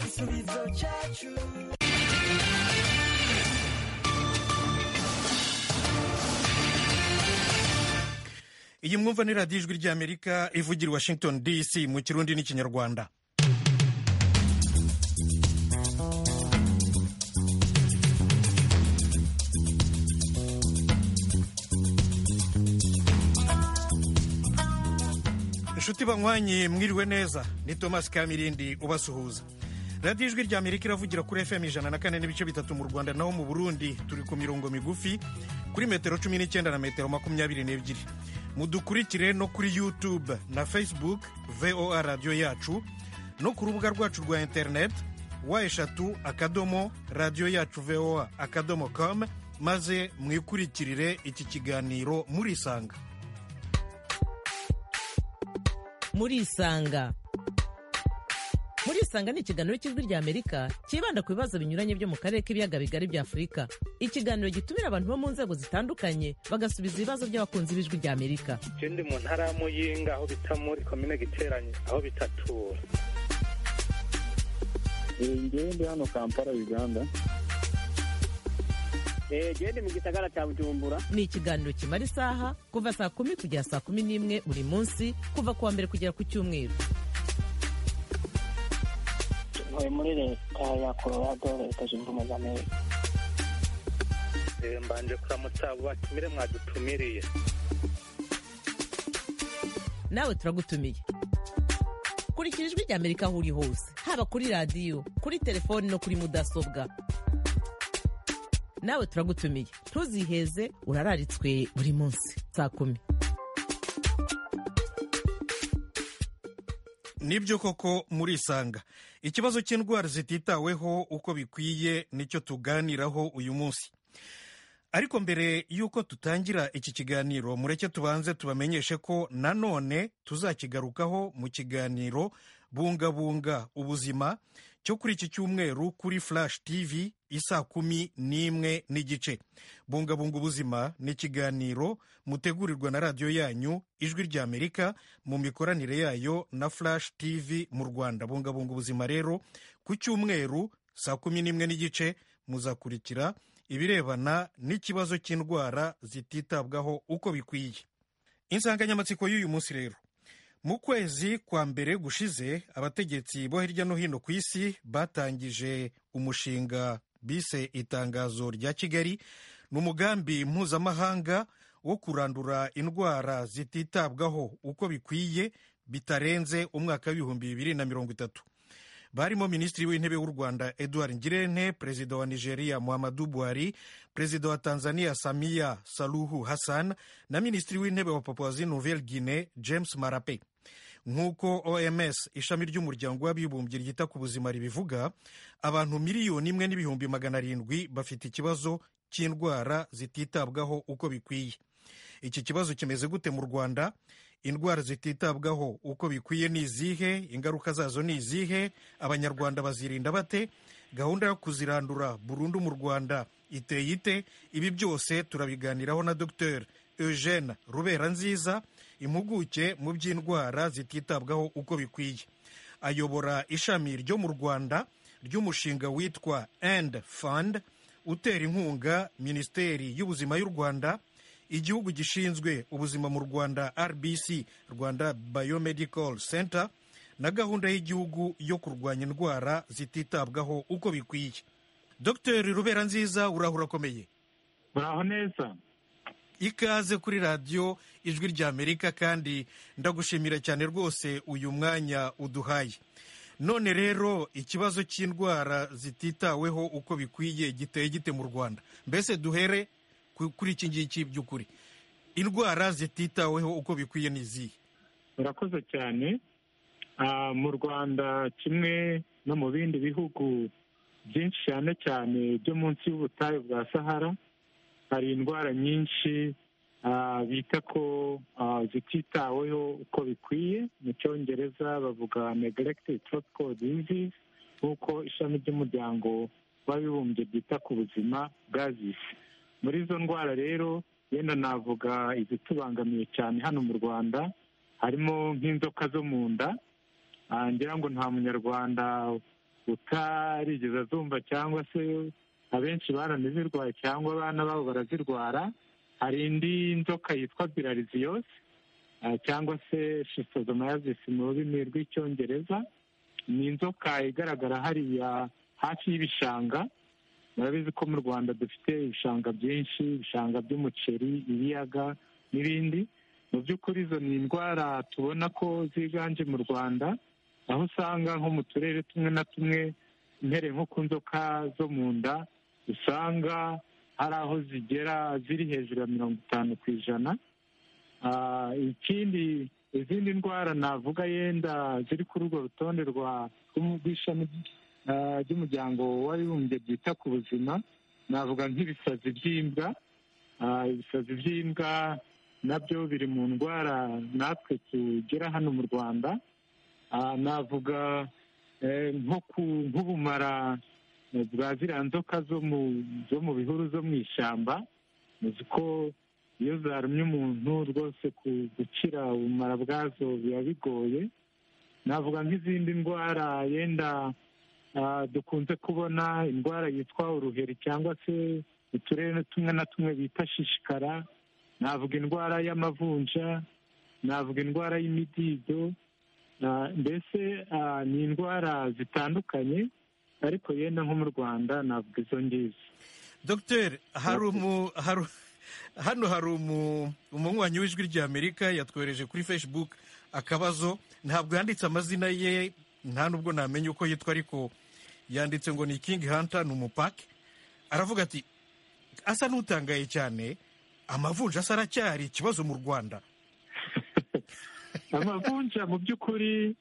igisubizo cyacu iyi mwumva ni radiyo ijwi ry'amerika ivugira i washington dc mu kirundi n'ikinyarwanda inshuti banywanye mwiriwe neza ni thomas kamirindi ubasuhuza radiyo ijwi rya amerika iravugira kuri fm ijana na kane n'ibice bitatu mu rwanda naho mu burundi turi ku mirongo migufi kuri metero cumi n'icyenda na metero makumyabiri n'ebyiri mudukurikire no kuri youtube na facebook voa radiyo yacu no ku rubuga rwacu rwa interineti wa eshatu akadomo radiyo yacu voa akadomo com maze mwikurikirire iki kiganiro murisanga murisanga murisanga ni ikiganiro cy'ijwi rya amerika cyibanda ku bibazo binyuranye byo mu karere k'ibiyaga bigari bya afurika ikiganiro gitumira abantu bo mu nzego zitandukanye bagasubiza ibibazo by'abakunzi b'ijwi rya amerika ikindi mu ntara ya muyinga aho bita muri komine giteranye aho bitatura ngewe ndi hano kampala uganda gende mu gisagara cya bujumbura ni ikiganiro kimara isaha kuva saa kumi kugera saa kumi n'imwe buri munsi kuva ku wa mbere kugera ku cyumweru ntuye muri leta ya colorado leta zunze ubumwe za amerika Eh, mbanje kuramutsa abo batumire mwadutumiriye nawe turagutumiye kurikira ijwi rya amerika aho uri hose haba kuri radiyo kuri telefoni no kuri mudasobwa nawe turagutumiye ntuziheze urararitswe buri munsi saa kumi nibyo koko murisanga ikibazo cy'indwara zititaweho uko bikwiye nicyo tuganiraho uyu munsi ariko mbere y'uko tutangira iki kiganiro mureke tubanze tubamenyeshe ko nanone tuzakigarukaho mu kiganiro bungabunga ubuzima cyo kuri iki cyumweru kuri flash tv isa kumi n'imwe n'igice bungabunga ubuzima ni ikiganiro mutegurirwa na radiyo yanyu ijwi ry'amerika mu mikoranire yayo na flash tv mu rwanda bungabunga ubuzima rero ku cyumweru saa kumi n'imwe n'igice muzakurikira ibirebana n'ikibazo cy'indwara zititabwaho uko bikwiye insanganyamatsiko y'uyu munsi rero mu kwezi kwa mbere gushize abategetsi bo hirya no hino ku isi batangije umushinga bise itangazo rya kigali ni umugambi mpuzamahanga wo kurandura indwara zititabwaho uko bikwiye bitarenze umwaka w'ibihumbi bibiri na mirongo itatu barimo minisitiri w'intebe w'u rwanda edouard ngirente perezida wa nigeria muhammadu buhari perezida wa tanzania samia saluhu hassan na minisitiri w'intebe wa papuwazi nouvelle guine james marape nk'uko oms ishami ry'umuryango w'abibumbye ryita ku buzima ribivuga abantu miliyoni imwe n'ibihumbi magana arindwi bafite ikibazo cy'indwara zititabwaho uko bikwiye iki kibazo kimeze gute mu rwanda indwara zititabwaho uko bikwiye ni izihe ingaruka zazo ni izihe abanyarwanda bazirinda bate gahunda yo kuzirandura burundu mu rwanda iteye ite ibi byose turabiganiraho na dr eugene rubera nziza impuguke mu by'indwara zititabwaho uko bikwiye ayobora ishami ryo mu rwanda ry'umushinga witwa end fund utera inkunga minisiteri y'ubuzima y'u rwanda igihugu gishinzwe ubuzima mu rwanda rbc rwanda biomedical center na gahunda y'igihugu yo kurwanya indwara zititabwaho uko bikwiye dr rubera nziza urahura akomeye muraho neza ikaze kuri radiyo ijwi rya amerika kandi ndagushimira cyane rwose uyu mwanya uduhaye none rero ikibazo cy'indwara zititaweho uko bikwiye giteye gite mu rwanda mbese duhere kuri iki ngiki by'ukuri indwara zititaweho uko bikwiye ni izihe murakoze cyane mu rwanda kimwe no mu bindi bihugu byinshi cyane cyane byo munsi y'ubutayu bwa sahara hari indwara nyinshi bita ko zititaweho uko bikwiye mu cyongereza bavuga negeregitedi tropical disease nk'uko ishami ry'umuryango w'abibumbye ryita ku buzima bwazise muri izo ndwara rero yenda navuga izitubangamiye cyane hano mu rwanda harimo nk'inzoka zo mu nda ngira ngo nta munyarwanda utarigeze azumva cyangwa se abenshi baranazirwaye cyangwa abana babo barazirwara hari indi nzoka yitwa birariziyosi cyangwa se shitozomayazisi mu rurimi rw'icyongereza ni inzoka igaragara hariya hafi y'ibishanga murabizi ko mu rwanda dufite ibishanga byinshi ibishanga by'umuceri ibiyaga n'ibindi mu by'ukuri izo ni indwara tubona ko ziganje mu rwanda aho usanga nko mu turere tumwe na tumwe mpereye nko ku nzoka zo mu nda usanga hari aho zigera ziri hejuru ya mirongo itanu ku ijana ikindi izindi ndwara navuga yenda ziri kuri urwo rutonde rw'ishami ry'umuryango w'abibumbye byita ku buzima navuga nk'ibisazi by'imbwa ibisazi by'imbwa nabyo biri mu ndwara natwe tugira hano mu rwanda navuga nk'ubumara bwa ziriya nzoka zo mu bihuru zo mu ishyamba uzi ko iyo zarumye umuntu rwose gukira ubumara bwazo biba bigoye navuga nk'izindi ndwara yenda dukunze kubona indwara yitwa uruheri cyangwa se uturere tumwe na tumwe bita shishikara navuga indwara y'amavunja navuga indwara y'imidido mbese ni indwara zitandukanye ariko yenda nko mu rwanda navuga izo ngizo dogiteri hari umu hano hari umunywanyi w'ijwi ry'amerika yatwohereje kuri facebook akabazo ntabwo yanditse amazina ye nta nubwo namenya uko yitwa ariko yanditse ngo ni kingi hanta ni umupaki aravuga ati asa n'utangaye cyane amavunja asa aracyari ikibazo mu rwanda amavunja mu by'ukuri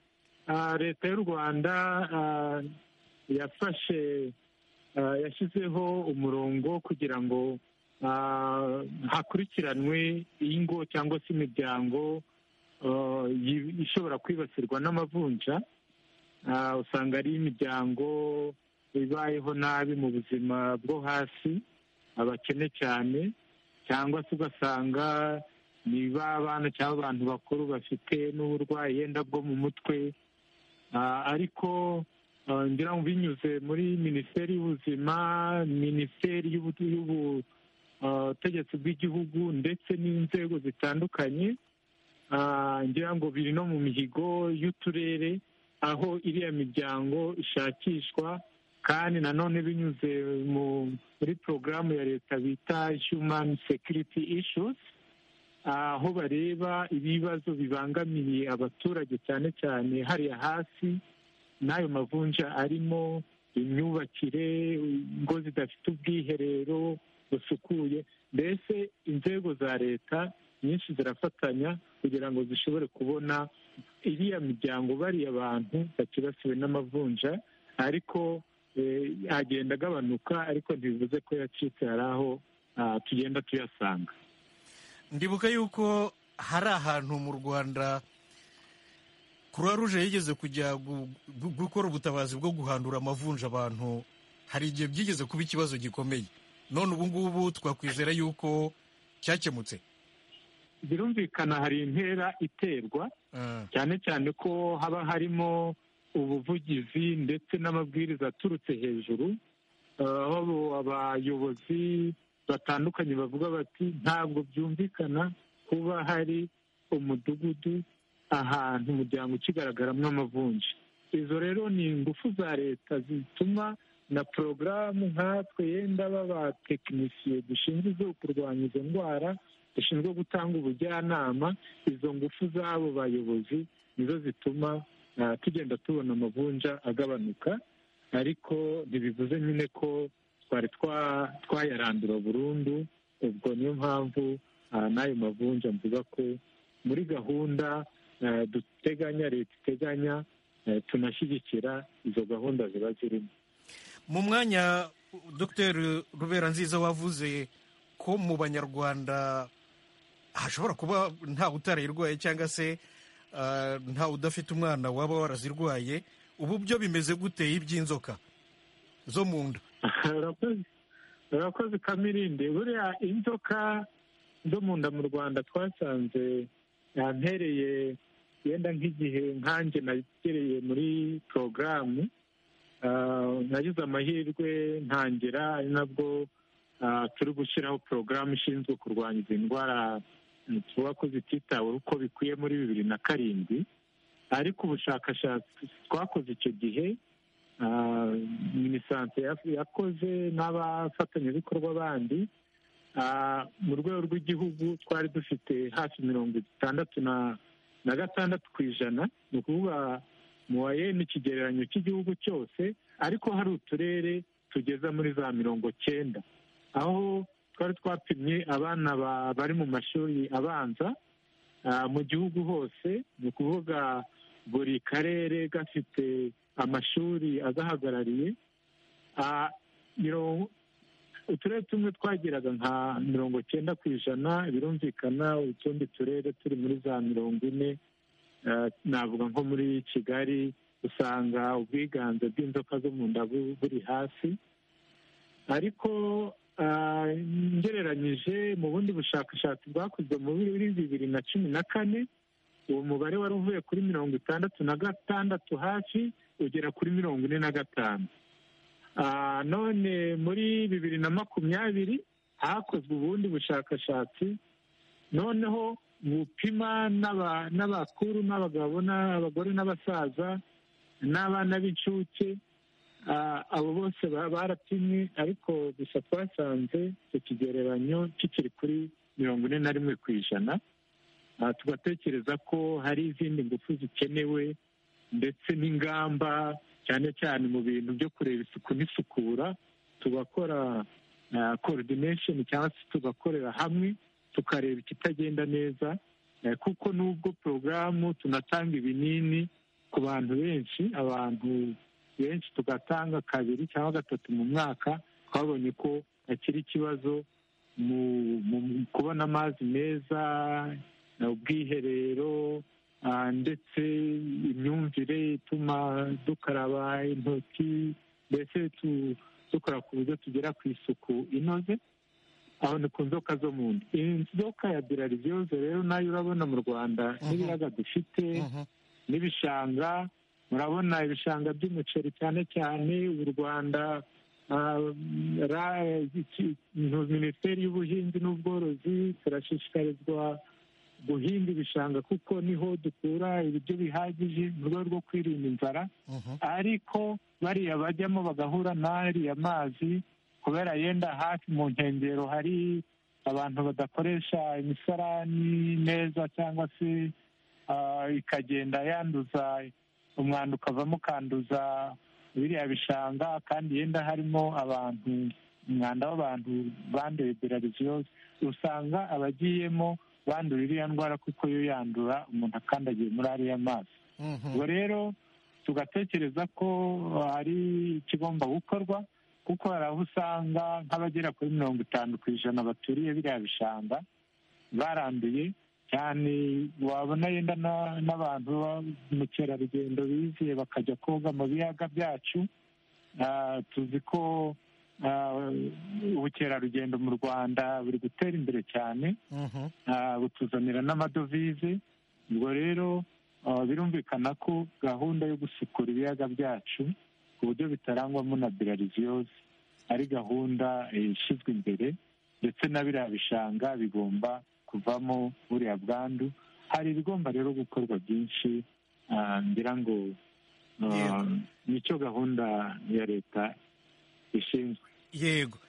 leta y'u rwanda yafashe yashyizeho umurongo kugira ngo hakurikiranwe ingo cyangwa se imiryango ishobora kwibasirwa n'amavunja usanga ari imiryango ibayeho nabi mu buzima bwo hasi abakene cyane cyangwa se ugasanga ni babana cyangwa abantu bakuru bafite n'uburwayi yenda bwo mu mutwe ariko ngira ngo binyuze muri minisiteri y'ubuzima minisiteri y'ubu ubutegetsi bw'igihugu ndetse n'inzego zitandukanye ngira ngo biri no mu mihigo y'uturere aho iriya miryango ishakishwa kandi nanone binyuze muri porogaramu ya leta bita humani sekiriti ishuzi aho bareba ibibazo bibangamiye abaturage cyane cyane hariya hasi n'ayo mavunja arimo imyubakire ingo zidafite ubwiherero busukuye mbese inzego za leta nyinshi zirafatanya kugira ngo zishobore kubona iriya miryango bariya bantu bakibasiwe n'amavunja ariko agenda agabanuka ariko ntibivuze ko yacitse hari aho tugenda tuyasanga ndibuka yuko hari ahantu mu rwanda croix rouge yigeze kujya gukora ubutabazi bwo guhandura amavunja abantu hari igihe byigeze kuba ikibazo gikomeye none ubu ngubu twakwizera yuko cyakemutse birumvikana hari intera iterwa cyane cyane ko haba harimo ubuvugizi ndetse n'amabwiriza aturutse hejuru aho abayobozi batandukanye bavuga bati ntabwo byumvikana kuba hari umudugudu ahantu umuryango ukigaragaramo amavunja izo rero ni ingufu za leta zituma na porogaramu nkatwe yenda b'abatekinisiye dushinzwe kurwanya izo ndwara dushinzwe gutanga ubujyanama izo ngufu z'abo bayobozi nizo zituma tugenda tubona amavunja agabanuka ariko ntibivuze nyine ko twari twayarandura burundu ubwo niyo mpamvu n'ayo mavunja mvuga ko muri gahunda duteganya leta iteganya tunashyigikira izo gahunda ziba zirimo mu mwanya dogiteri rubera nziza wavuze ko mu banyarwanda hashobora kuba ntawe utarayirwaye cyangwa se ntawe udafite umwana waba warazirwaye ubu byo bimeze gute iby'inzoka zo mu nda urakoze kamirinde buriya inzoka zo mu nda mu rwanda twasanze yampereye yenda nk'igihe nkanjye nagereye muri porogaramu Ah, nagize amahirwe ntangira ari nabwo ah, turi gushyiraho porogaramu ishinzwe kurwanya izi ndwara mm, tuvuga ko zititaweho uko bikwiye muri bibiri na karindwi ariko ubushakashatsi twakoze icyo gihe ah, minisante ya- yakoze n'abafatanyabikorwa bandi Ah, mu rwego rw'igihugu twari dufite hafi mirongo itandatu na na gatandatu ku ijana ni ukuvuga mu wayeni ikigereranyo cy'igihugu cyose ariko hari uturere tugeza muri za mirongo cyenda aho twari twapimye abana ba- bari mu mashuri abanza ah, mu gihugu hose ni ukuvuga buri karere gafite amashuri agahagarariye Ah, mirongo uturere tumwe twageraga nka mirongo cyenda ku ijana birumvikana utundi turere turi muri za mirongo ine eh, navuga nko muri kigali usanga ubwiganze bw'inzoka zo mu nda bu- buri hasi ariko ah, ngereranyije mu bundi bushakashatsi bwakozwe muri bibiri na cumi na kane uwo mubare wari uvuye kuri mirongo itandatu na gatandatu hafi ugera kuri mirongo ine na gatanu Ah, none muri bibiri na makumyabiri hakozwe ubundi bushakashatsi noneho bupima n'aba- n'abakuru n'abagabo n'abagore n'abasaza n'abana b'incuke Ah, abo bose ba- barapimwe ariko gusa twasanze icyo kigereranyo kikiri kuri mirongo ine na rimwe ku ijana Ah, tugatekereza ko hari izindi ngufu zikenewe ndetse n'ingamba cyane cyane mu bintu byo kureba isuku n'isukura tugakora coordination cyangwa se tugakorera hamwe tukareba ikitagenda neza eh, kuko n'ubwo porogaramu tunatanga ibinini ku bantu benshi abantu benshi tugatanga kabiri cyangwa gatatu mu mwaka twabonye ko hakiri ikibazo mu mu kubona amazi meza ubwiherero Ah, ndetse imyumvire ituma dukaraba intoki mbese tu- dukora ku buryo tugera ku isuku inoze aho ni ku nzoka zo mu nda inzoka ya birariviyoze rero nayo urabona mu rwanda n'ibiyaga dufite Mhm. n'ibishanga murabona ibishanga by'umuceri cyane cyane u rwanda ah, ra- iki- minisiteri y'ubuhinzi n'ubworozi turashishikarizwa guhinga ibishanga kuko niho dukura ibiryo bihagije mu rwego rwo kwirinda inzara Mhm. ariko bariya bajyamo bagahura n'ariya mazi kubera yenda hafi mu nkengero hari abantu badakoresha imisarani neza cyangwa se ah, ikagenda yanduza umwanda ukavamo ukanduza biriya bishanga kandi yenda harimo abantu umwanda w'abantu banduye berariziyoze usanga abagiyemo bandura iriya ndwara kuko yo yandura umuntu akandagiye muri ariya mazi Mhm. ubwo rero tugatekereza ko hari ikigomba gukorwa kuko hari aho usanga nk'abagera kuri mirongo itanu ku ijana baturiye biriya bishanga baranduye cyane wabona yenda na- n'abantu mukerarugendo biziye bakajya koga mu biyaga byacu Ah, tuzi ko ah, ubukerarugendo mu rwanda buri gutera imbere cyane Mhm. ah, butuzanira n'amadovize ubwo rero ah, birumvikana ko gahunda yo gusukura ibiyaga byacu ku buryo bitarangwamo na birariziyoze ari gahunda eh, ishyizwe imbere ndetse na biriya bishanga bigomba kuvamo buriya bwandu hari ibigomba rero gukorwa byinshi ah, ngira ngo ah, Yego. nicyo gahunda ya leta ishinzwe yego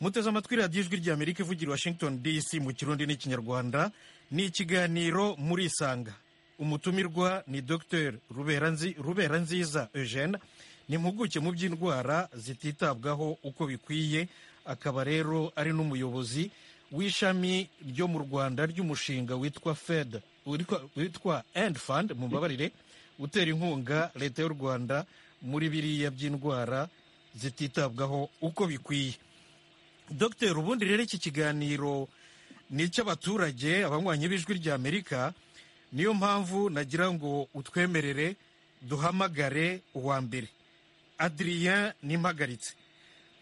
muteze amatwi radiyo ijwi ry'amerika ivugira i washington dc mu kirundi n'ikinyarwanda ni ikiganiro murisanga umutumirwa ni dr ruberanzi rubera nziza eugene ni impuguke mu by'indwara zititabwaho uko bikwiye akaba rero ari n'umuyobozi w'ishami ryo mu rwanda ry'umushinga witwa fed witwa- witwa end fund mumbabarire utera inkunga leta y'u rwanda muri biriya by'indwara zititabwaho uko bikwiye dr ubundi rero iki kiganiro ni icy'abaturage abanywanyi b'ijwi ry'amerika niyo mpamvu nagira ngo utwemerere duhamagare uwa mbere adrien nimpagaritse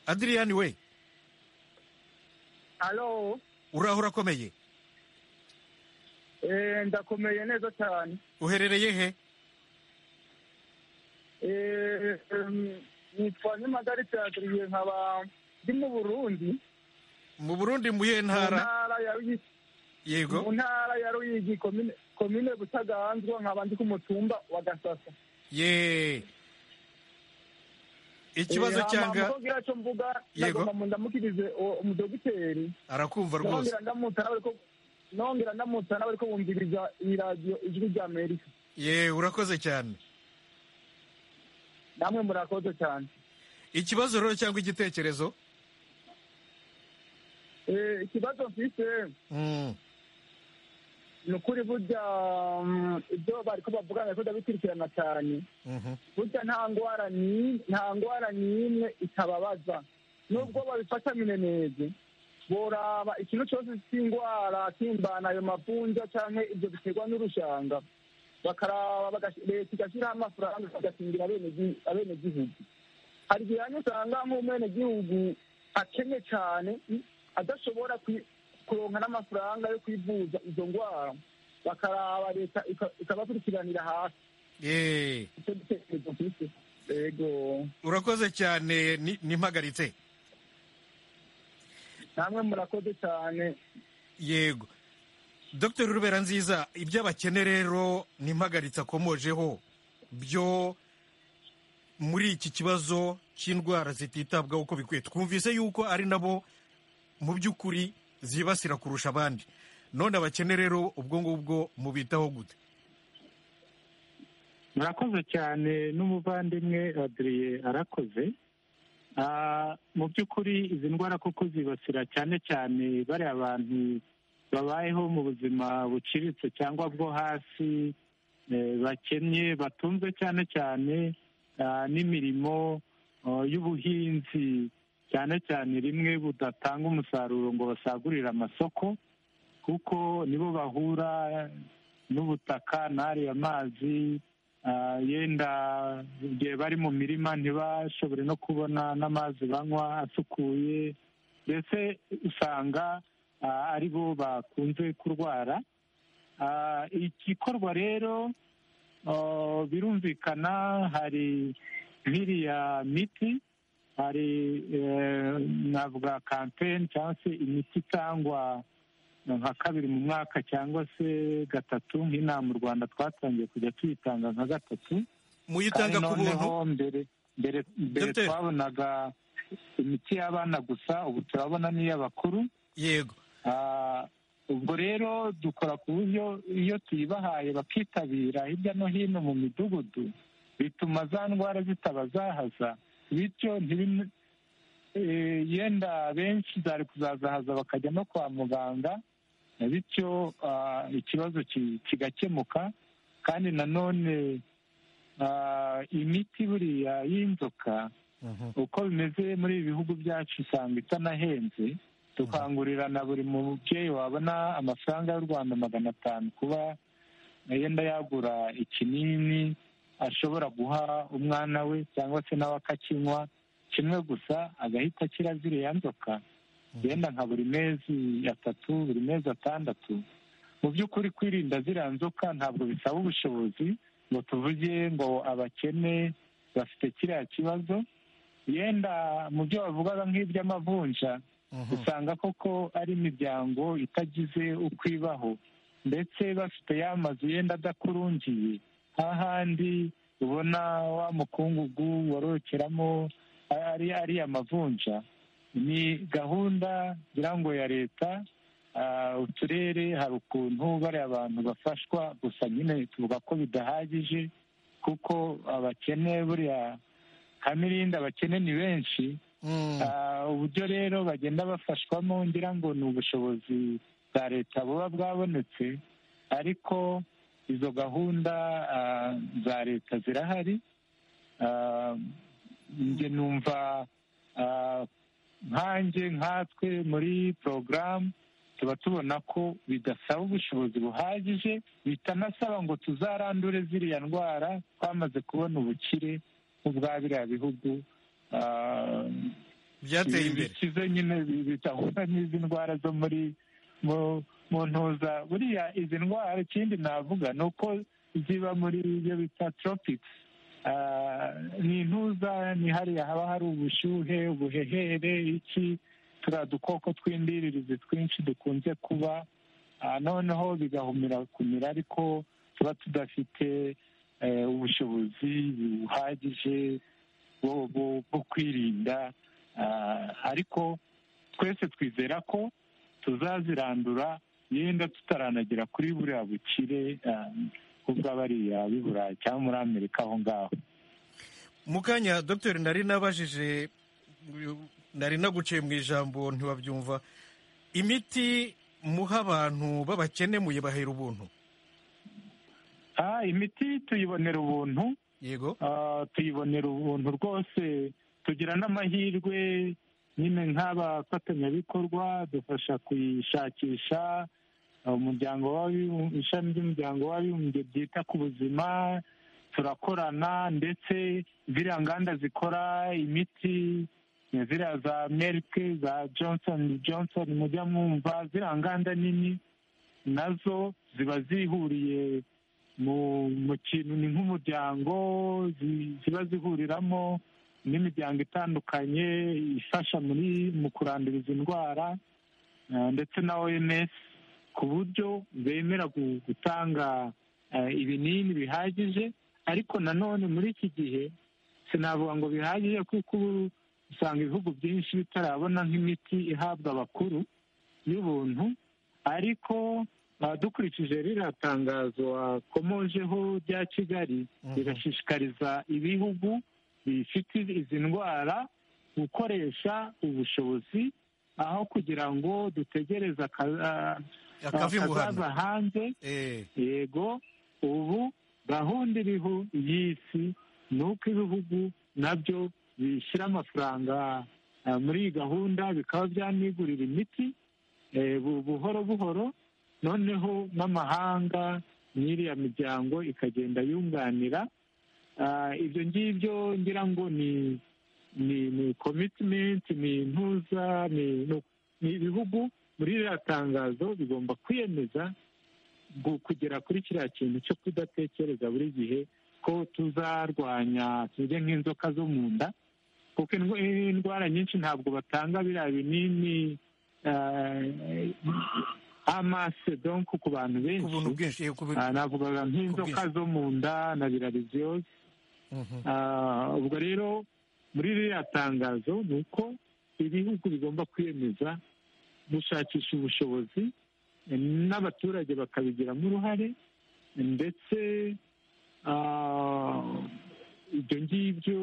adrien we alo uraho urakomeye eh, ndakomeye neza cyane uherereye he Eh, em, nitwa nyamagare teatiriye nkaba ndi mu burundi mu burundi mu iyihe mu ntara ntara ya Ruyigi- yego mu ntara ya ruyigi komine komine butaganzwa nkaba ndi ku mutumba wa gasasa ye ikibazo cyanga mukobwira cyo mvuga Yego. nagomba mu ndamukirize uwo umudogiteri arakumva rwose nongera ndamutsa nawe ko nongera ndamutsa nawe ko wumviriza iyi radiyo ijwi rya amerika ye urakoze cyane namwe murakoze cyane ikibazo rero cyangwa igitekerezo Eh, ikibazo mfise Mm, ni ukuri burya mm, ibyo bariko bavugana ko ndabikurikirana cyane mhm. burya nta ndwara ni- nta ndwara n'imwe itababaza nubwo babifata mineneze boraba ikintu cyose cy'indwara kimbana ayo mavunja cyangwa ibyo biterwa n'urushanga bakaraba bagash- leta igashyiraho amafaranga bagakingira abene- abenegihugu hari igihe hamwe usanga nk'umwenegihugu akennye cyane mm, adashobora kwi- kuronka n'amafaranga yo kwivuza izo ndwara bakaraba leta ika- ikabakurikiranira hasi ye icyo gitekerezo mfise yego urakoze cyane ni- nimpagaritse namwe murakoze cyane yego dr rubera nziza iby'abakene rero n'impagaritse akomojeho byo muri iki kibazo cy'indwara zititabwaho uko bikwiye twumvise yuko ari nabo mu by'ukuri zibasira kurusha abandi none abakene rero ubwo ngubwo mubitaho gute murakoze cyane n'umuvandimwe adiriye arakoze Ah, mu by'ukuri izi ndwara kuko zibasira cyane cyane bariya bantu babayeho mu buzima buciriritse cyangwa bwo hasi eh, bakennye batunzwe cyane cyane ah, n'imirimo oh, y'ubuhinzi cyane cyane rimwe budatanga umusaruro ngo basagurire amasoko kuko nibo bahura n'ubutaka n'ariya mazi Ah, yenda igihe bari mu mirima ntibashobore no kubona n'amazi banywa asukuye mbese usanga ah, ari bo bakunze kurwara Ah, igikorwa rero oh, birumvikana hari nk'iriya miti hari eh, navuga kampeni cyangwa se imiti itangwa nka kabiri mu mwaka cyangwa se gatatu nk'inama u rwanda twatangiye kujya tuyitanga nka gatatu muyitanga kandi ku buntu noneho mbere mbere mbere Dr. twabonaga imiti y'abana gusa ubu turabona n'iy'abakuru yego Ah, ubwo rero dukora ku buryo iyo tuyibahaye bakitabira hirya no hino mu midugudu bituma za ndwara zitaba zahaza bityo ntibin- eh, yenda benshi zari kuzazahaza bakajya no kwa muganga bityo ah, ikibazo ki- kigakemuka kandi nanone ah, imiti buriya y'inzoka Mhm. uko bimeze muri ibi bihugu byacu usanga itanahenze dukangurira na buri mubyeyi wabona amafaranga y'u rwanda magana atanu kuba yenda yagura ikinini ashobora guha umwana we cyangwa se nawe akakinywa kimwe gusa agahita akira ziriya nzoka yenda nka buri mezi atatu buri mezi atandatu mu by'ukuri kwirinda ziriya nzoka ntabwo bisaba ubushobozi ngo tuvuge ngo abakene bafite kiriya kibazo yenda mu byo bavugaga nk'iby'amavunja Mhm. usanga koko ari imiryango itagize uko ibaho ndetse bafite ya mazu yenda adakurungiye hahandi ubona wa mukungugu worokeramo ari ariya mavunja ni gahunda ngira ngo ya leta ah, uturere hari ukuntu bariya abantu bafashwa gusa nyine tuvuga ko bidahagije kuko abakene buriya ka mirinda abakene ni benshi Mm, Ah, uburyo rero bagenda bafashwamo ngira ngo ni ubushobozi bwa leta buba bwabonetse ariko izo gahunda ah, za leta zirahari Ah, njye numva ah, nkanjye nkatwe muri porogaramu tuba tubona ko bidasaba ubushobozi buhagije bitanasaba ngo tuzarandure ziriya ndwara twamaze kubona ubukire nk'ubwa biriya bihugu ah, byateye imbere bikize nyine bi- bitahura n'izi ndwara zo muri mu mu ntuza buriya izi ndwara ikindi navuga ni uko ziba muri ibyo bita tropics ni intuza ni hariya haba hari ubushyuhe ubuhehere iki turiya dukoko tw'indiririzi twinshi dukunze kuba noneho bigahumira kumira ariko tuba tudafite ubushobozi buhagije bwo kwirinda ariko twese twizera ko tuzazirandura yenda tutaranagera kuri buriya bukire ubwo bariya b'i burayi cyangwa muri amerika aho ngaho mu kanya dogiteri nari nabajije nari naguciye mu ijambo ntibabyumva imiti muha abantu b'abakene muyibahera ubuntu imiti tuyibonera ubuntu yego tuyibonera ubuntu rwose tugira n'amahirwe nyine nk'abafatanyabikorwa dufasha kuyishakisha umuryango ishami ry'umuryango w'abibumbye ryita ku buzima turakorana ndetse ziriya nganda zikora imiti ziriya za merike za johnson johnson mujya mwumva ziriya nganda nini nazo ziba zihuriye mu kintu ni nk'umuryango ziba zihuriramo n'imiryango itandukanye ifasha mu kurandura izi ndwara ndetse na oms ku buryo bemera gutanga ibinini bihagije ariko nanone muri iki gihe sinavuga ngo bihagije kuko ubu usanga ibihugu byinshi bitarabona nk'imiti ihabwa abakuru y'ubuntu ariko dukurikije ririya tangazo wakomojeho rya kigali rirashishikariza ibihugu bifite izi ndwara gukoresha ubushobozi aho kugira ngo dutegereze akazaza hanze yego ubu gahunda iriho y'isi ni uko ibihugu nabyo bishyira amafaranga muri iyi gahunda bikaba byanigurira imiti buhoro buhoro noneho n'amahanga n'iriya miryango ikagenda yunganira ibyo ngibyo ngira ngo ni ni komitimenti ni intuza ni ibihugu muri ririya tangazo bigomba kwiyemeza kugera kuri kiriya kintu cyo kudatekereza buri gihe ko tuzarwanya tujye nk'inzoka zo mu nda kuko indwara nyinshi ntabwo batanga biriya binini amase donko ku bantu benshi navugaga nk'inzoka zo mu nda na birariziyoze ubwo rero muri ririya tangazo ni uko ibihugu bigomba kwiyemeza gushakisha ubushobozi n'abaturage bakabigiramo uruhare ndetse ibyo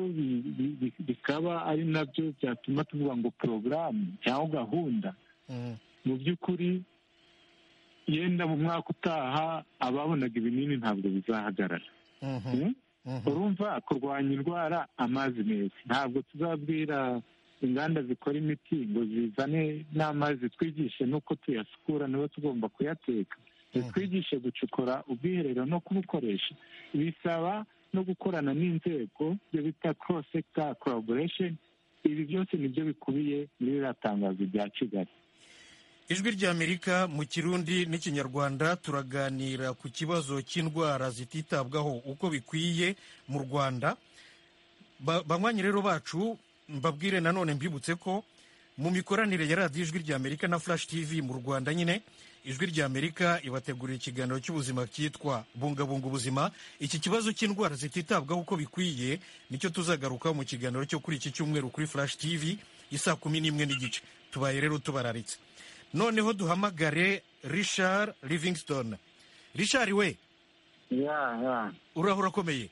ngibyo bikaba ari nabyo byatuma tuvuga ngo porogaramu cyangwa gahunda mu by'ukuri yenda mu mwaka utaha ababonaga ibinini ntabwo bizahagarara urumva kurwanya indwara amazi meza ntabwo tuzabwira inganda zikora imiti ngo zizane n'amazi twigishe n'uko tuyasukura niba tugomba kuyateka zitwigishe gucukura ubwiherero no kubukoresha bisaba no gukorana n'inzego ibyo bita cross sector collaboration ibi byose nibyo bikubiye muri ririya tangazo rya kigali ijwi ry'amerika mu kirundi n'ikinyarwanda turaganira ku kibazo cy'indwara zititabwaho uko bikwiye mu rwanda banywanyi rero bacu mbabwire nanone mbibutse ko mu mikoranire ya radiyo ijwi ry'amerika na flash tv mu rwanda nyine ijwi ry'amerika ibategurira ikiganiro cy'ubuzima cyitwa bungabunga ubuzima iki kibazo cy'indwara zititabwaho uko bikwiye nicyo tuzagarukaho mu kiganiro cyo kuri iki cyumweru kuri flash tv isa kumi n'imwe n'igice tubaye rero tubararitse noneho duhamagare richard livingston richard we uraho urakomeye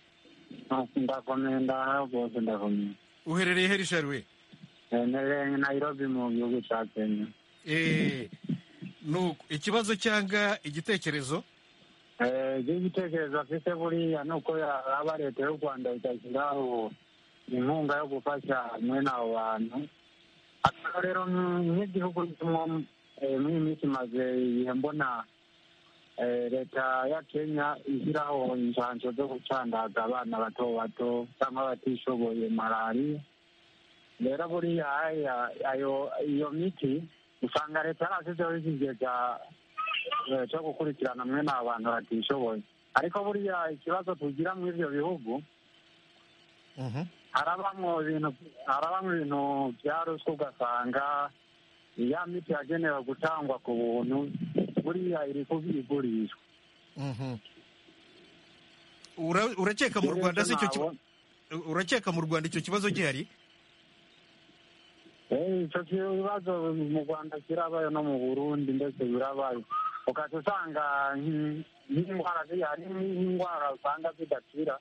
ndakomeye ndahaho rwose ndakomeye uherereye he richard we nterereye nayirobi mu gihugu cya kenya nuko ikibazo cyangwa igitekerezo igitekerezo afite buriya ni uko yaba leta y'u rwanda itashyiraho inkunga yo gufasha mwene abo bantu rero nk'igihugu muri iyi minsi maze igihe mbona leta ya kenya ishyiraho inshansho zo gucandaza abana bato bato cyangwa abatishoboye malariya rero buriya iyo miti usanga leta yarashyizeho ikigega cyo gukurikirana mwene aba bantu batishoboye ariko buriya ikibazo tugira muri ibyo bihugu Mhm. harabamo ibintu harabamo ibintu bya ruswa ugasanga ya miti yagenewe gutangwa ku buntu buriya iri igurishwa Mhm. Ura- urakeka mu rwanda si icyo ki- Ntabwo- urakeka mu rwanda icyo kibazo gihari Eh, icyo kibazo mu rwanda kirabaye no mu burundi ndetse birabaye ukajya usanga nk- nk'indwara ziriya hari nk'indwara usanga zidakira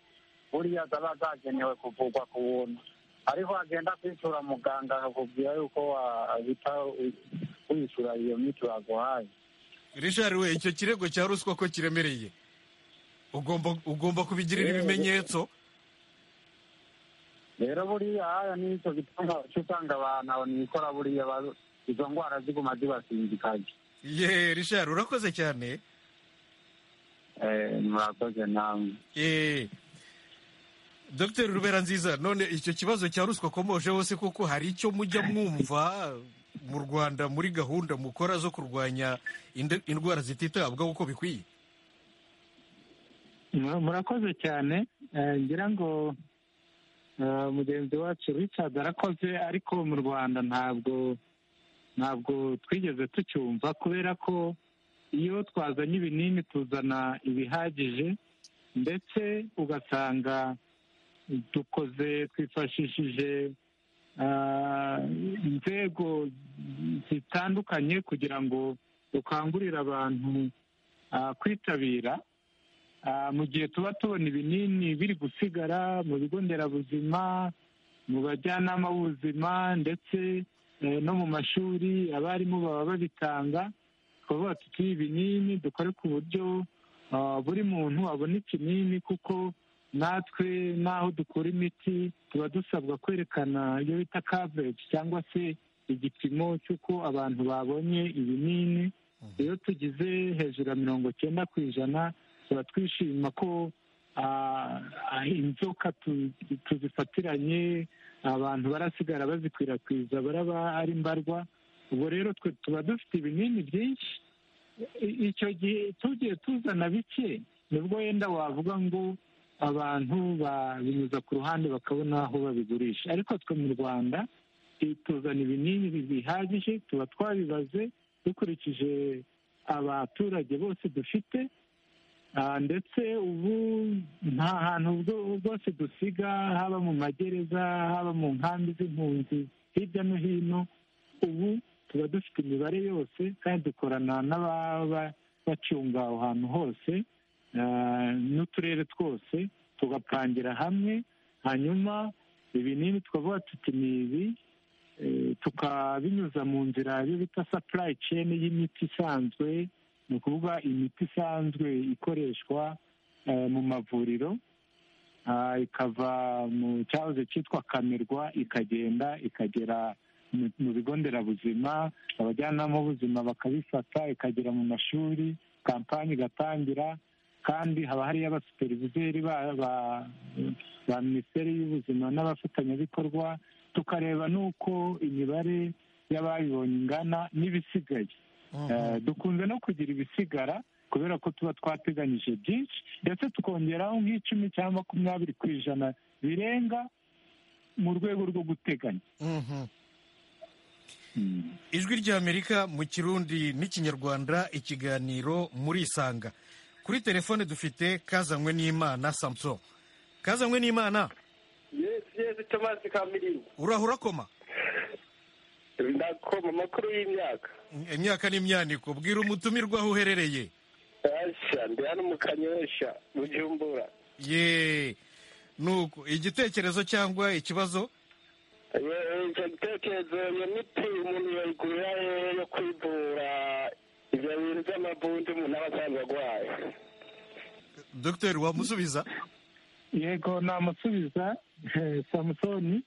buriya zaba zagenewe kuvurwa ku buntu ariko wagenda kwishyura muganga akakubwira yuko wahita wi- wishyura iyo miti baguhaye richard we icyo kirego cya ruswa ko kiremereye ugomba ugomba kubigirira ibimenyetso rero buriya haya n'icyo gituma uca usanga abantu aho nikora buriya ba- izo ndwara ziguma zibasinzikaje ye richard urakoze cyane Eh, murakoze namwe Eh, Dr rubera nziza none icyo kibazo cya ruswa komoje hose kuko hari icyo mujya mwumva mu rwanda muri gahunda mukora zo kurwanya inde- indwara zititabwaho uko bikwiye Mu- murakoze cyane Eh, ngira ngo eh, mugenzi wacu richard arakoze ariko mu rwanda ntabwo ntabwo twigeze tucyumva kubera ko iyo twazanye ibinini tuzana ibihagije ndetse ugasanga dukoze twifashishije ah, inzego zitandukanye kugira ngo dukangurire abantu ah, kwitabira Ah, mu gihe tuba tubona ibinini biri gusigara mu bigo nderabuzima mu bajyanama b'ubuzima ndetse eh, no mu mashuri abarimu baba babitanga twavuga tuti ibinini dukore ku buryo ah, buri muntu abona ikinini kuko natwe n'aho dukura imiti tuba dusabwa kwerekana iyo bita coverage cyangwa se igipimo cy'uko abantu babonye ibinini iyo tugize hejuru ya mirongo cyenda ku ijana tuba twishima ko ah, ah, inzoka tu- tuzifatiranye abantu barasigara bazikwirakwiza baraba ari mbarwa ubwo rero twe tuba dufite ibinini byinshi I- icyo gihe tugiye tuzana bike nibwo wenda wavuga ngo abantu babinyuza ku ruhande bakabona aho babigurisha ariko twe mu rwanda i- tuzana ibinini bihagije tuba twabibaze dukurikije abaturage bose dufite Ah, ndetse ubu nta hantu bwo- bwose dusiga haba mu magereza haba mu nkambi z'impunzi hirya no hino ubu tuba dufite imibare yose kandi dukorana n'ababa bacunga aho hantu hose ah, n'uturere twose tugapangira hamwe hanyuma ibinini twavuga tuti ni ibi eh, tukabinyuza mu nzira yo bita supply chain y'imiti isanzwe ni ukuvuga imiti isanzwe ikoreshwa eh, mu mavuriro ah, ikava mu cyahoze cyitwa kamirwa ikagenda ikagera mu- mu bigo nderabuzima abajyanama b'ubuzima bakabifata ikagera mu mashuri kampani igatangira kandi haba hariyo abasuperivizeri ba- ba- ba minisiteri y'ubuzima n'abafatanyabikorwa tukareba n'uko imibare y'ababibonye ingana n'ibisigaye Eh, dukunze no kugira ibisigara kubera ko tuba twateganyije byinshi ndetse tukongeraho nk'icumi cyangwa makumyabiri ku ijana birenga mu rwego rwo guteganya Mhm. Mm. ijwi ry'amerika mu kirundi n'ikinyarwanda ikiganiro murisanga kuri telefone dufite kazanywe n'imana samson kazanywe n'imana yesi yesi tomasi kamirimba uraho urakoma ndakoma amakuru y'imyaka imyaka n'imyaniko bwira umutumirwa aho uherereye asha ndi hano mu kanyosha mu jumbura ye nuko igitekerezo cyangwa ikibazo icyo gitekerezo iyo miti umuntu yayigurira eh, yo kwivura ibyo bintu by'amavunja umuntu aba asanzwe arwaye dr wamusubiza yego namusubiza eh, samusoni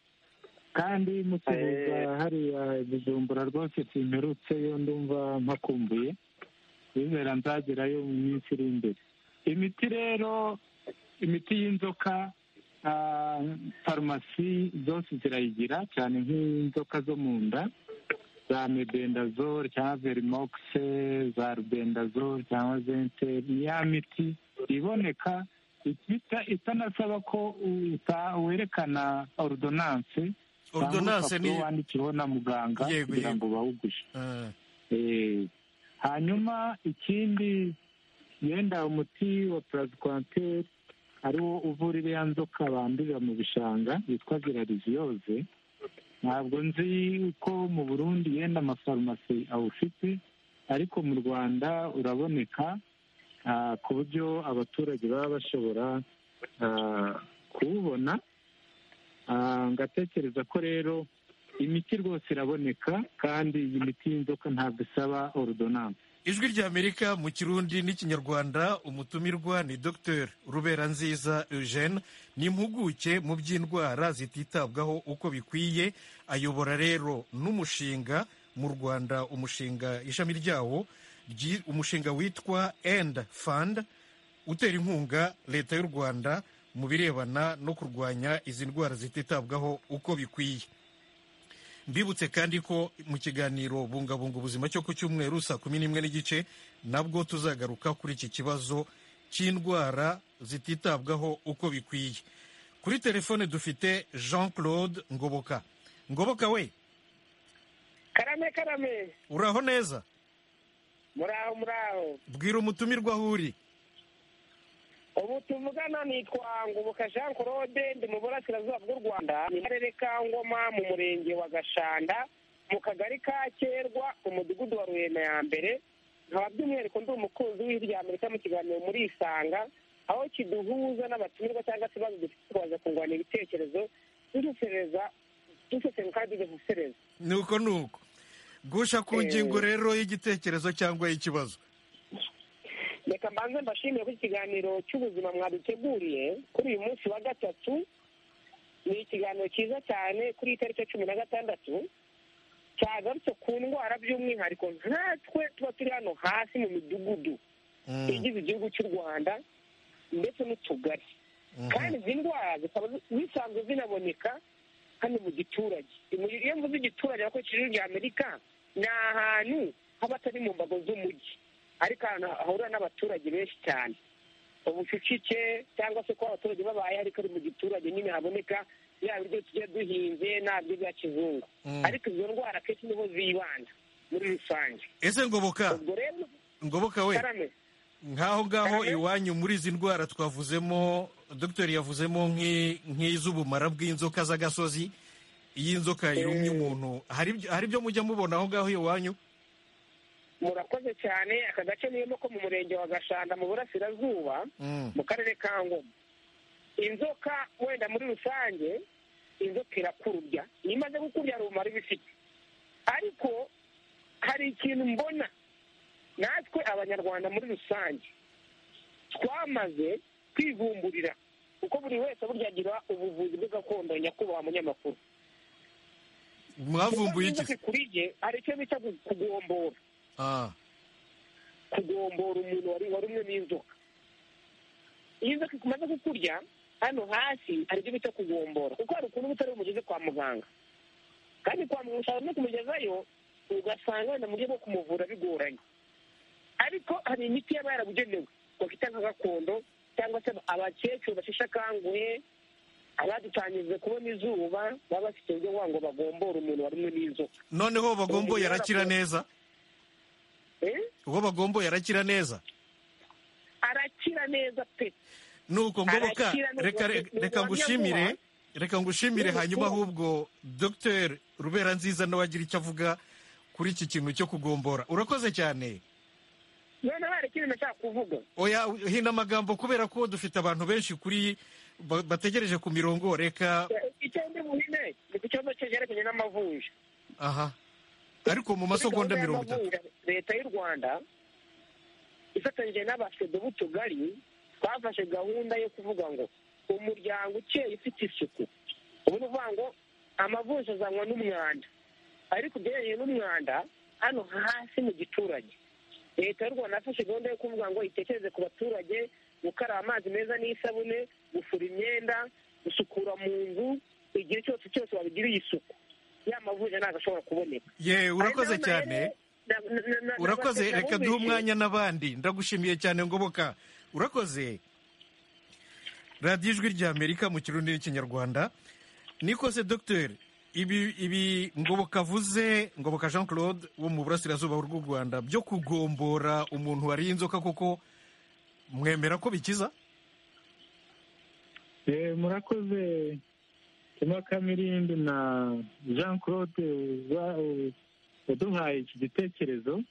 kandi musubiza Eh. hariya bujumbura rwose simperutse yo ndumva mpakumbuye bizera nzagerayo mu minsi iri imbere imiti rero imiti y'inzoka ah, farumasi zose zirayigira cyane nk'inzoka zo mu nda za medendazole cyangwa verimokise za rubendazole cyangwa zente ni ya miti iboneka itita itanasaba ko uta- werekana ordonance Ordonance ni- wandikiweho na muganga Yego, kugira yego. ngo bawugushe Ah, Eh, hanyuma ikindi yenda umuti wa purazikwanteri ariwo uvura iriya nzoka bandurira mu bishanga witwa girariziyoze ntabwo nzi ko mu burundi yenda amafarumasi awufite ariko mu rwanda uraboneka ah, ku buryo abaturage baba bashobora ah, kuwubona Ah, ngatekereza ko rero imiti rwose iraboneka kandi iyi miti y'inzoka ntabwo isaba ordonance ijwi ry'amerika mu kirundi n'ikinyarwanda umutumirwa ni dr rubera nziza eugene ni impuguke mu by'indwara zititabwaho uko bikwiye ayobora rero n'umushinga mu rwanda umushinga ishami ryawo ryi- umushinga witwa end fund utera inkunga leta y'u rwanda mu birebana no kurwanya izi ndwara zititabwaho uko bikwiye mbibutse kandi ko mu kiganiro bungabunga ubuzima cyo ku cyumweru saa kumi n'imwe n'igice nabwo tuzagaruka kuri iki kibazo cy'indwara zititabwaho uko bikwiye kuri telefone dufite jean claude ngoboka ngoboka we karame karame uraho neza muraho muraho bwira umutumirwa aho uri ubu tuvugana nitwa ngoboka jean claude ndi mu burasirazuba bw'u rwanda ni mu karere ka ngoma mu murenge wa gashanda mu kagari ka kerwa umudugudu wa rurema ya mbere nkaba by'umwihariko ndi umukunzi w'ijwi rya amerika mu kiganiro muri isanga aho kiduhuza n'abatumirwa cyangwa se ibibazo dufite tukaza kungurana ibitekerezo dusesereza dusesengura kandi tugasesereza ni uko ni uko gusha ku Eh. ngingo rero y'igitekerezo cyangwa y'ikibazo reka mbanze mbashimire ko ikiganiro cy'ubuzima mwaduteguriye kuri uyu munsi wa gatatu ni ikiganiro cyiza cyane kuri iyi tariki ya cumi na gatandatu cyagarutse ku ndwara by'umwihariko nkatwe tuba turi hano hasi mu midugudu Mm, igize igihugu cy'u rwanda ndetse n'utugari mhm. kandi izi ndwara zikaba zi- zisanzwe zinaboneka hano mu giturage Mu- iyo mvuze igiturage ariko ijwi rya amerika ni ahantu haba atari mu mbago z'umujyi ariko ahantu hahurira n'abaturage benshi cyane ubucucike cyangwa se kuba abaturage babaye ariko ari mu giturage nyine haboneka yaba ibyo tugiye duhinze nabyo bya kizungu Mm. ariko izo ndwara akenshi niho zibanda muri rusange ese ngoboka ubwo rero ngoboka we karame nk'aho ngaho Karame? iwanyu muri izi ndwara twavuzemo dogiteri yavuzemo nk'i- nk'iz'ubumara bw'inzoka z'agasozi iyi nzoka yumye umuntu hari ibyo- hari ibyo mujya mubona aho ngaho iwanyu murakoze cyane aka gace niyemo ko mu murenge wa gashanda mu burasirazuba Mm, mu karere ka ngoma inzoka wenda muri rusange inzoka irakurubya iyo imaze kukurya hari ubumara iba ifite ariko hari ikintu mbona natwe abanyarwanda muri rusange twamaze kwivumburira kuko buri wese burya agira ubuvuzi bwe gakondo nyakubahwa munyamakuru mwavumbuye iki inzoka ikuriye hari icyo bita gu- kugombora Ah, kugombora umuntu wari warumwe n'inzoka iyo inzoka imaze kukurya hano hasi hari ibyo bita kugombora kuko hari ukuntu bitari bumugeze kwa muganga kandi kwa muganga ushobora no kumugezayo ugasanga wenda mu buryo bwo kumuvura bigoranye ariko hari imiti yaba yarabugenewe bakita nka gakondo cyangwa se abakecuru basheshe akanguhe abadutangije kubona izuba baba bafite uburyo bwa ngo bagombore umuntu warumwe n'inzoka noneho bagombo Umuntu yarakira yarakura- neza Eh? uwo bagombo yarakira neza arakira neza pe nuko ngoboka Arakira neza. reka Ni- ni reka ngushimire ubuhamya reka ngushimire Ni hanyuma ubutumwa. ahubwo dogiteri rubera nziza nawe agira icyo avuga kuri iki kintu cyo kugombora urakoze cyane none hari ikindi nashaka kuvuga oya hina amagambo kubera ko dufite abantu benshi kuri ba- bategereje ku mirongo reka icyo ndi buhine ni ku kibazo cyegerekeranye n'amavunja aha ariko mu masegonda Kuri mirongo gahunda itatu y'amavunja, leta y'u rwanda ifatanyije n'abafedo b'utugari twafashe gahunda yo kuvuga ngo umuryango ukeye ufite isuku ubu ni ukuvuga ngo amavunja azanwa n'umwanda ariko ugereranyije n'umwanda hano hasi mu giturage leta y'u rwanda yafashe gahunda yo kuvuga ngo itekereze ku baturage gukaraba amazi meza n'isabune gufura imyenda gusukura mu nzu igihe cyose cyose babigiriye isuku ya mavunja ntabwo ashobora kuboneka ye urakoze cyane urakoze reka duhe umwanya n'abandi ndagushimiye cyane ngoboka urakoze radiyo ijwi ry'amerika mu kirundi n'ikinyarwanda nikose dogiteri ibi ibi ngoboka avuze ngoboka jean claude wo mu burasirazuba bw'u rwanda byo kugombora umuntu wariye inzoka kuko mwemera ko bikiza Eh, murakoze tuma kamirindi na jean claude wa- u- waduhaye iki gitekerezo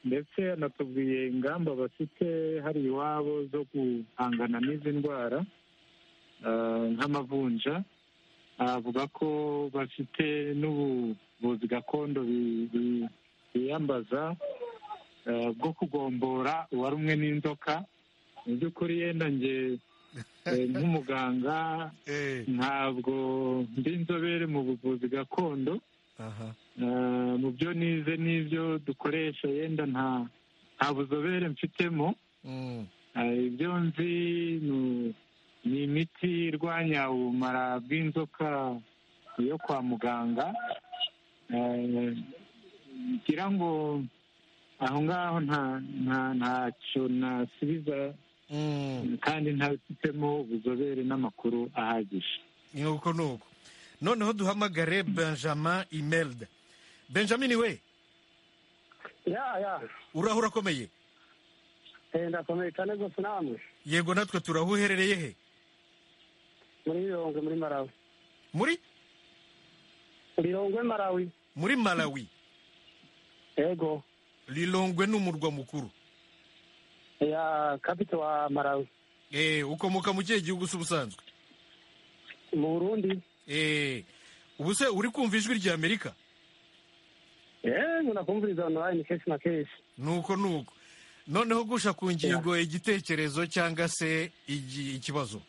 ndetse anatubwiye ingamba bafite hari iwabo zo guhangana n'izi ndwara ah, nk'amavunja avuga ko bafite n'ubuvuzi gakondo bi- bi- biyambaza ah, bwo kugombora uwarumwe n'inzoka mu by'ukuri yenda njye eh, nk'umuganga ntabwo ndi inzobere mu buvuzi gakondo aha Eh, mu byo nize n'ibyo dukoresha yenda nta nta buzobere mfitemo Mm. Eh, ibyo nzi ni- ni imiti irwanya ubumara bw'inzoka yo kwa muganga Eh, ngira ngo aho ngaho nta- nta- ntacyo nasubiza Mm. kandi ntabifitemo ubuzobere n'amakuru ahagije ni uko ni uko noneho duhamagare benjamin imelda benjamin we ya ya uraho urakomeye Eh, ndakomeye cyane rwose namwe yego natwe turaho uherereye he muri birongwe muri marawi muri birongwe marawi muri malawi yego lilongwe ni umurwa mukuru ya kapito wa marawi Eh, ukomoka mu kihe gihugu se ubusanzwe mu burundi Eh, ubu se uri kumva ijwi rya amerika yewe nakumviriza onorayini kenshi na kenshi nuko nuko noneho gusha ku ngingo igitekerezo cyangwa se igi- ikibazo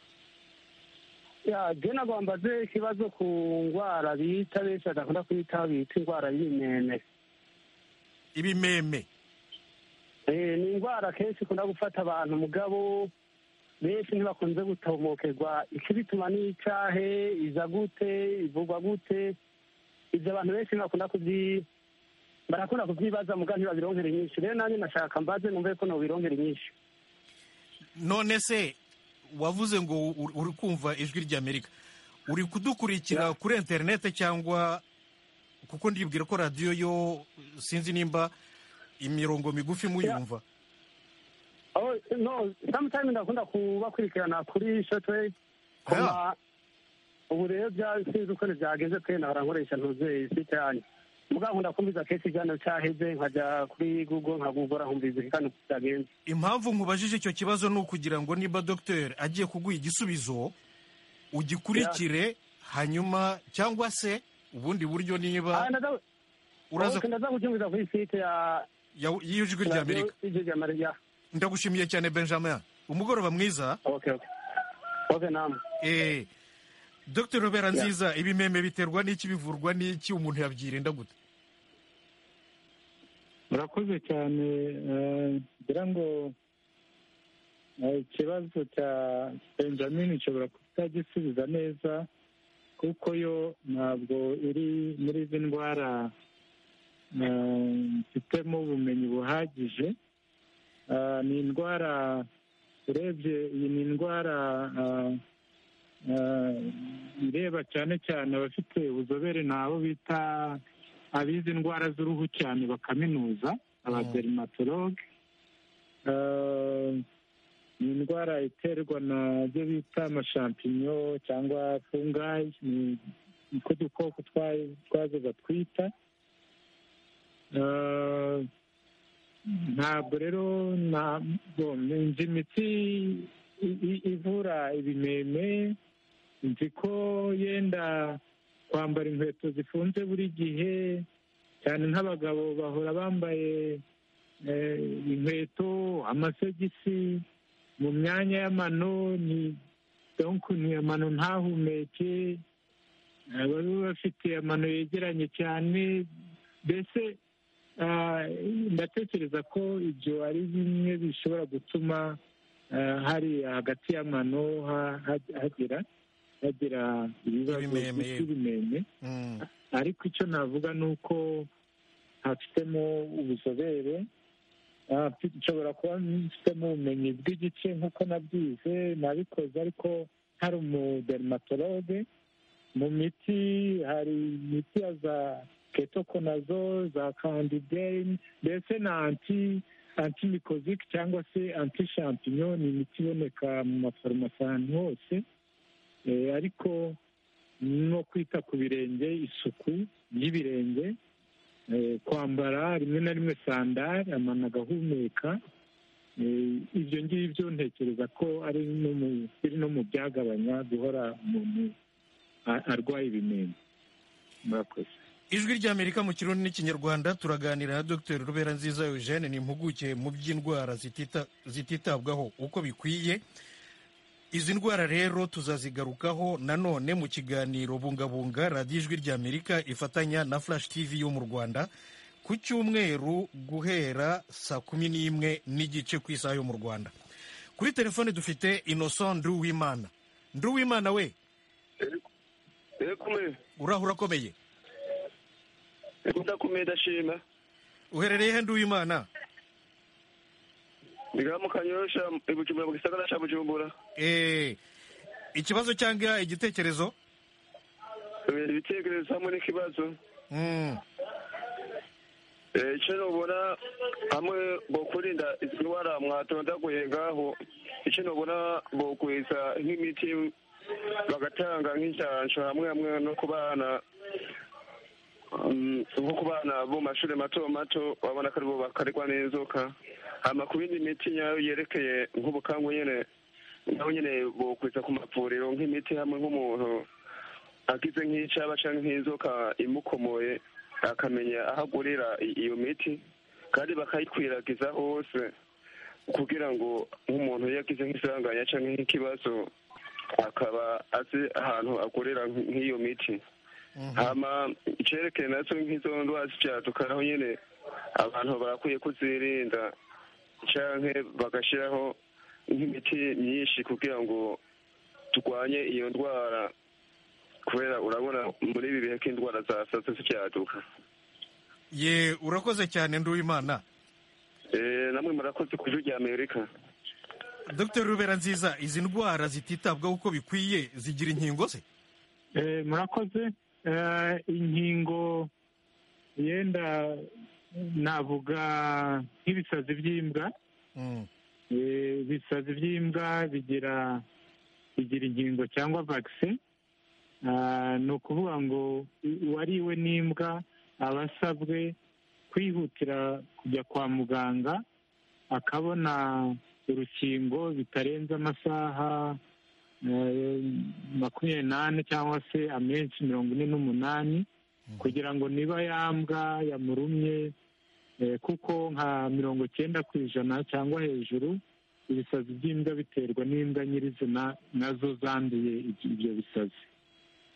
ya je nagombaze ikibazo ku ndwara bita benshi badakunda kuyitaho bita indwara y'imene ibimeme Eh, ni indwara kenshi ikunda gufata abantu mugabo benshi ntibakunze gutomokerwa ikibituma ni icahe iza gute ivugwa gute ivyo abantu benshi ntibakunda kuvyi barakunda kuvyibaza muga ntibabironkera inyinshi rero nanjye nashaka mbaze numve ko nobironkera inyinshi none se wavuze ngo uri- uri kumva ijwi rya amerika uri kudukurikira kuri interinete cyangwa kuko ndibwira ko radiyo yo sinzi nimba imirongo migufi muyumva Oh, no sometime ndakunda kubakurikirana kuri shotwe kuma ubu rero bya- sinzi uko byagenze pe nahora nkoresha ntuze site yanyu mugabo ndakumviza kenshi ikiganiro cyaheze nkajya kuri google nkagugora nkumviza ikiganiro uko cyagenze impamvu nkubajije icyo kibazo ni ukugira ngo niba dogiteri agiye kuguha igisubizo ugikurikire hanyuma cyangwa se ubundi buryo Ah, niba ndaza- uraza Okay, ndaza kucyumviza kuri site ya ya- y'ijwi rya amerika ijwi rya Amerika. ndagushimiye cyane benjamin umugoroba mwiza okay okay okay nam Eh, Dr Robera Nziza ibimeme biterwa n'iki bivurwa n'iki umuntu yabyirinda gute murakoze cyane eh, ngira ngo eh, ikibazo cya benjamin nshobora kutagisubiza neza kuko yo ntabwo iri muri izi ndwara eh, mfitemo ubumenyi buhagije Eh, ni indwara urebye iyi ni indwara eh, eh, ireba cyane cyane abafite ubuzobere ni abo bita abize indwara z'uruhu cyane bakaminuza abaderimatologe Eh, ni indwara iterwa na byo bita amashampinyo cyangwa fungayi ni niko dukoko twa- twazo batwita Eh, ntabwo rero ntabwo nzi imiti i- i- ivura ibimeme nzi ko yenda kwambara inkweto zifunze buri gihe cyane nk'abagabo bahora bambaye eh, inkweto amasogisi mu myanya y'amano ni donku ni amano ntahumeke eh, baba bafite amano yegeranye cyane mbese ah, ndatekereza ko ibyo ari bimwe bishobora gutuma ah, hari hagati y'amano ha- ha- hagera hagira ibibazo Ibimeme, yego. by'ibimeme Mm, ariko icyo navuga ni uko hafitemo ubuzobere nshobora kuba mfitemo ubumenyi bw'igice nk'uko nabyize nabikoze ariko hari umudermatologe mu miti hari imiti ya za ketokonazo za kandideyini mbese na anti antimikozike cyangwa se anti shampinyo ni imiti iboneka mu mafarumasi ahantu hose Eh, ariko no kwita ku birenge isuku y'ibirenge eh, kwambara rimwe na rimwe sandari amano agahumeka Eh, ibyo ngibyo ntekereza ko ari no mu- biri no mu byagabanya guhora umuntu a- arwaye ibimene murakoze ijwi ry'amerika mu kirundi n'ikinyarwanda turaganira na dr rubera nziza eugene ni impuguke mu by'indwara zitita- zititabwaho uko bikwiye izi ndwara rero tuzazigarukaho nanone mu kiganiro bungabunga radiyo ijwi ry'amerika ifatanya na flash tv yo mu rwanda ku cyumweru guhera saa kumi n'imwe n'igice ku isaha yo mu rwanda kuri telefone dufite innocent nduwimana nduwimana we kumwe urahura akomeye kudakomeye ndashima uherereye he nduwimana mu kanyorosha ibujumbura mu gisagara cya bujumbura Eh, ikibazo cyangwa igitekerezo bibera ibitekerezo hamwe n'ikibazo Mm, Eh, icyo nubona hamwe bokwirinda izi ndwara mwatondaguye ngaho icyo nubona bokwiza nk'imiti bagatanga nk'inshansha hamwe hamwe no ku bana mm, nko ku bana bo mu mashuri mato mato babona ko aribo bakaregwa n'inzoka hama ku yindi miti nyayo yerekeye nk'ubukangu nyine naho nyine bokwiza ku mavuriro nk'imiti hamwe nk'umuntu agize nk'icaba cyangwa nk'inzoka imukomoye akamenya aho agurira i- iyo miti kandi bakayikwiragiza hose kugira ngo nk'umuntu iyo agize nk'isanganya cyangwa nk'ikibazo akaba azi ahantu agurira nk- nk'iyo miti hama icyerekeye nazo nk'izo ndwara z'ibyaduka naho nyine abantu barakwiye kuzirinda canke bagashyiraho nk'imiti myinshi kugira ngo turwanye iyo ndwara kubera urabona muri ibi bihe k'indwara zasatse zibyaduka ye urakoze cyane nduwimana Eh, namwe murakoze ku ijwi rya amerika dr rubera nziza izi ndwara zititabwaho uko bikwiye zigira inkingo ze Eh, murakoze Eh, inkingo yenda navuga nk'ibisazi by'imbwa Mm, Eh, ibisazi by'imbwa bigira bigira inkingo cyangwa vaccine Ah, ni ukuvuga ngo u- uwariwe n'imbwa aba asabwe kwihutira kujya kwa muganga akabona urukingo bitarenze amasaha eh, makumyabiri n'ane cyangwa se amenshi mirongo ine n'umunani kugira ngo niba yambwa yamurumye Eh, kuko nka mirongo cyenda ku ijana cyangwa hejuru ibisazi by'imbwa biterwa n'imbwa nyirizina nazo zanduye ibyo ibyo bisazi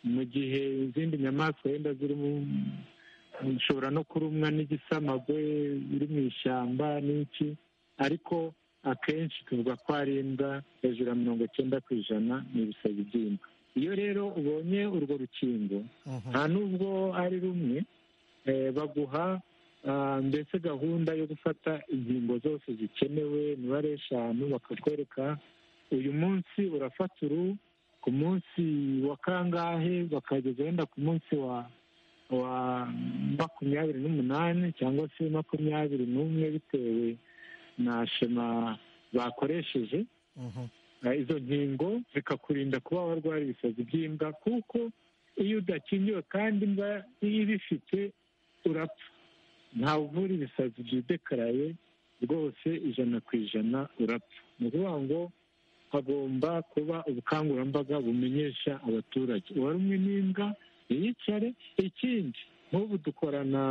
mu gihe izindi nyamaswa wenda zirimo zishobora no kurumwa n'igisamagwe biri mu ishyamba n'iki ariko akenshi tuvuga ko ari imbwa hejuru ya mirongo cyenda ku ijana ni ibisazi by'imbwa iyo rero ubonye urwo rukingo mhm. nta n'ubwo ari rumwe eh, baguha ah, mbese gahunda yo gufata inkingo zose zikenewe imibare eshanu bakakwereka uyu munsi urafata uru ku munsi wa kangahe bakageza wenda ku munsi wa wa makumyabiri n'umunani cyangwa se makumyabiri n'umwe bitewe na shema bakoresheje Mhm. Eh, izo nkingo zikakurinda kuba warwara ibisazi by'imbwa kuko iyo udakingiwe kandi imbwa iyo ibifite urapfa ntawe uvura ibisazi byidekaraye rwose ijana ku ijana urapfa ni ukuvuga ngo hagomba kuba ubukangurambaga bumenyesha abaturage uwarumwe n'imbwa ntiyicare ikindi nk'ubu dukorana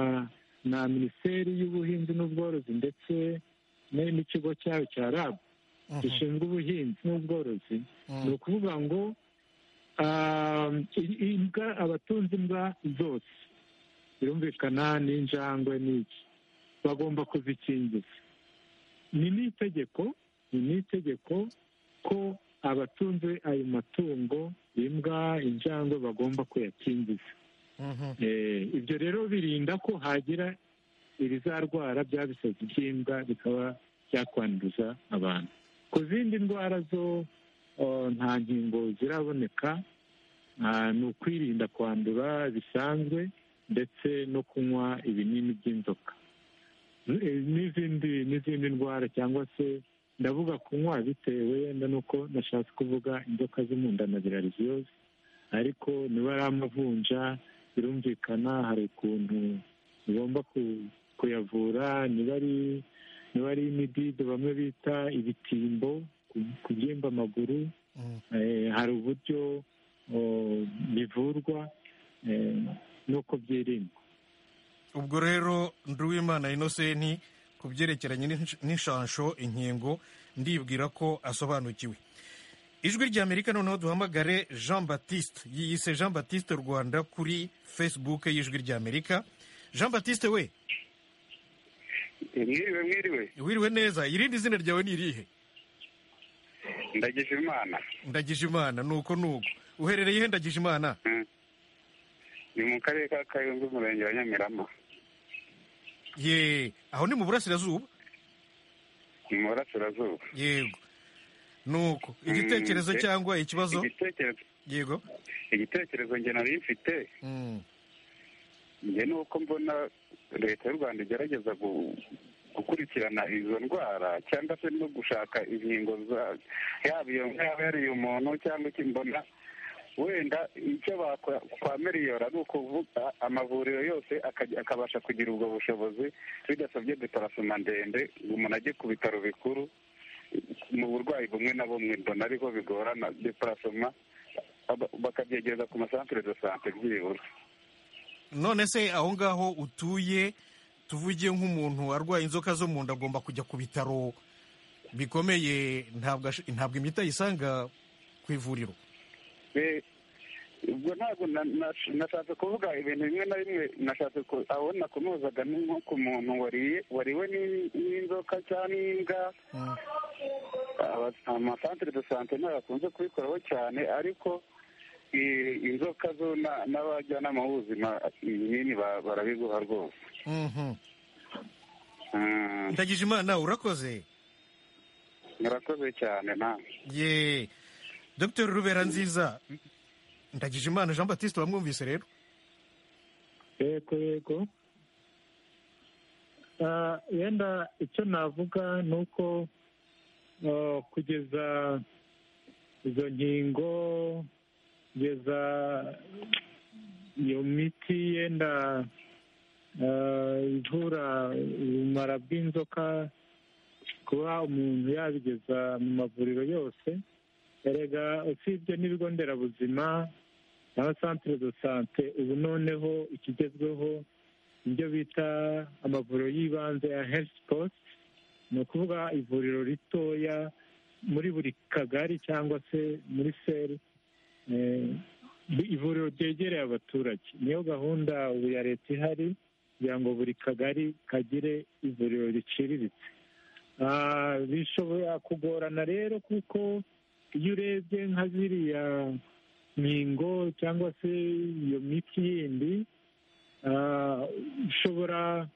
na minisiteri y'ubuhinzi n'ubworozi ndetse ne- n'ikigo cyayo cya rabu Mhm. gishinzwe ubuhinzi n'ubworozi Mm. ni ukuvuga ngo ah, i- imbwa abatunze imbwa zose birumvikana n'injangwe n'iki bagomba kuzikingiza ni n'itegeko ni n'itegeko ko abatunze ayo matungo imbwa injangwe bagomba kuyakingiza Mhm. Eh, ibyo rero birinda ko hagira ibizarwara bya bisazi by'imbwa bikaba byakwanduza abantu ku zindi ndwara zo eh, nta nkingo ziraboneka Ah, ni ukwirinda kwandura bisanzwe ndetse no kunywa ibinini by'inzoka Eh, n'izindi n'izindi ndwara cyangwa se ndavuga kunywa bitewe wenda nuko nashatse kuvuga inzoka zo mu nda na virariziyoze ariko niba ari amavunja birumvikana hari ukuntu ugomba ku- kuyavura niba ari niba ari imidide bamwe bita ibitimbo ku- kubyimba amaguru Mm. eh, hari uburyo o, bivurwa eh, n'uko byirindwa ubwo rero nduwimana inosenti ku byerekeranye n'insh- n'inshansho inkingo ndibwira ko asobanukiwe ijwi ry'amerika noneho duhamagare jean batiste yiyise jean batiste rwanda kuri facebook y'ijwi ry'amerika jean batiste we mwiriwe mwiriwe wiriwe neza irindi zina ryawe ni irihe ndagisha imana ndagije imana nuko nuko uherereye he ndagije imana ni mu karere ka kayonza umurenge wa nyamirama ye aho ni mu burasirazuba ni mu burasirazuba yego nuko igitekerezo Mm, eh, cyangwa ikibazo igitekerezo yego igitekerezo njye nari mfite Mm, njye ni uko mbona leta y'u rwanda igerageza gu- gukurikirana izo ndwara cyangwa se no gushaka inkingo za yaba iyo yaba yariye umuntu cyangwa iki mbona wenda icyo bakora kwa miliyoni ari ukuvuga amavuriro yose akajya- akabasha kugira ubwo bushobozi bidasabye deparasoma ndende ngo umuntu ajye ku bitaro bikuru mu burwayi bumwe na bumwe mbona ariho bigorana deparasoma aba- bakabyegereza ku masantere de sante byibura none se aho ngaho utuye tuvuge nk'umuntu arwaye inzoka zo mu nda agomba kujya ku bitaro bikomeye ntabwo ash- ntabwo imiti ayisanga ku ivuriro Eh, ubwo ntabwo na- na- nashatse kuvuga ibintu bimwe na bimwe nashatse ku- aho nakunozaga ni nko ku muntu wariye wariwe n'in- n'inzoka cyangwa n'imbwa Mm. Aba- amasantere de sante ntabakunze kubikoraho cyane ariko eh, inzoka zo na- n'abajyanama b'ubuzima ibinini ba- barabiguha rwose Mhm. Mm, ndagije imana urakoze murakoze cyane nawe ye dr rubera nziza ndagije imana jean batiste wamwumvise rero yego yego Ah, wenda icyo navuga ni uko ah, kugeza izo nkingo kugeza iyo miti yenda ah, ivura ubumara bw'inzoka kuba umuntu yabigeza mu mavuriro yose erega usibye n'ibigo nderabuzima n'abasantere do sante ubu noneho ikigezweho ibyo bita amavuriro y'ibanze ya herifu posite ni ukuvuga ivuriro ritoya muri buri kagari cyangwa se muri seri eh, ivuriro ryegereye abaturage niyo gahunda ubu ya leta ihari kugira ngo buri kagari kagire ivuriro riciriritse Ah, bishobora kugorana rero kuko iyo urebye nka ziriya nkingo cyangwa se iyo miti yindi ah, ushobora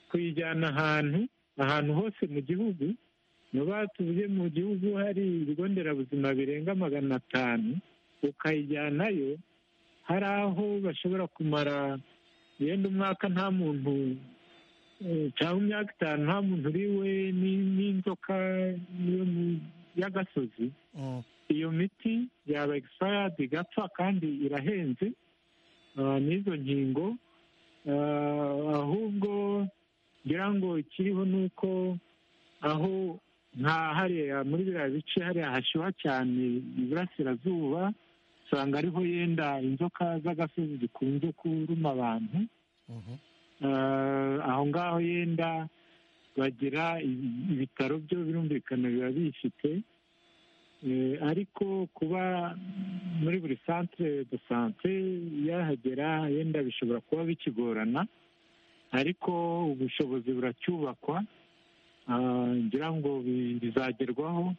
kuyijyana ahantu ahantu hose mu gihugu niba tuvuge mu gihugu hari ibigo nderabuzima birenga magana atanu ukayijyanayo hari aho bashobora kumara yenda umwaka nta muntu eh, cyangwa imyaka itanu nta muntu uriwe ni- n'inzoka yo mu- y'agasozi Mm. iyo miti yaba egisipayadi igapfa kandi irahenze ah, n'izo nkingo ah, ahubwo ngira ngo ikiriho ni uko aho nka hariya muri biriya bice hariya hashyuha cyane iburasirazuba usanga ariho yenda inzoka z'agasozi zikunze kuruma abantu Mhm. Ah, aho ngaho yenda bagira ibi- ibitaro byo birumvikana biba bifite Eh, ariko kuba muri buri centre de sante yahagera yenda bishobora kuba bikigorana ariko ubushobozi buracyubakwa Ah, ngira ngo bi- bizagerwaho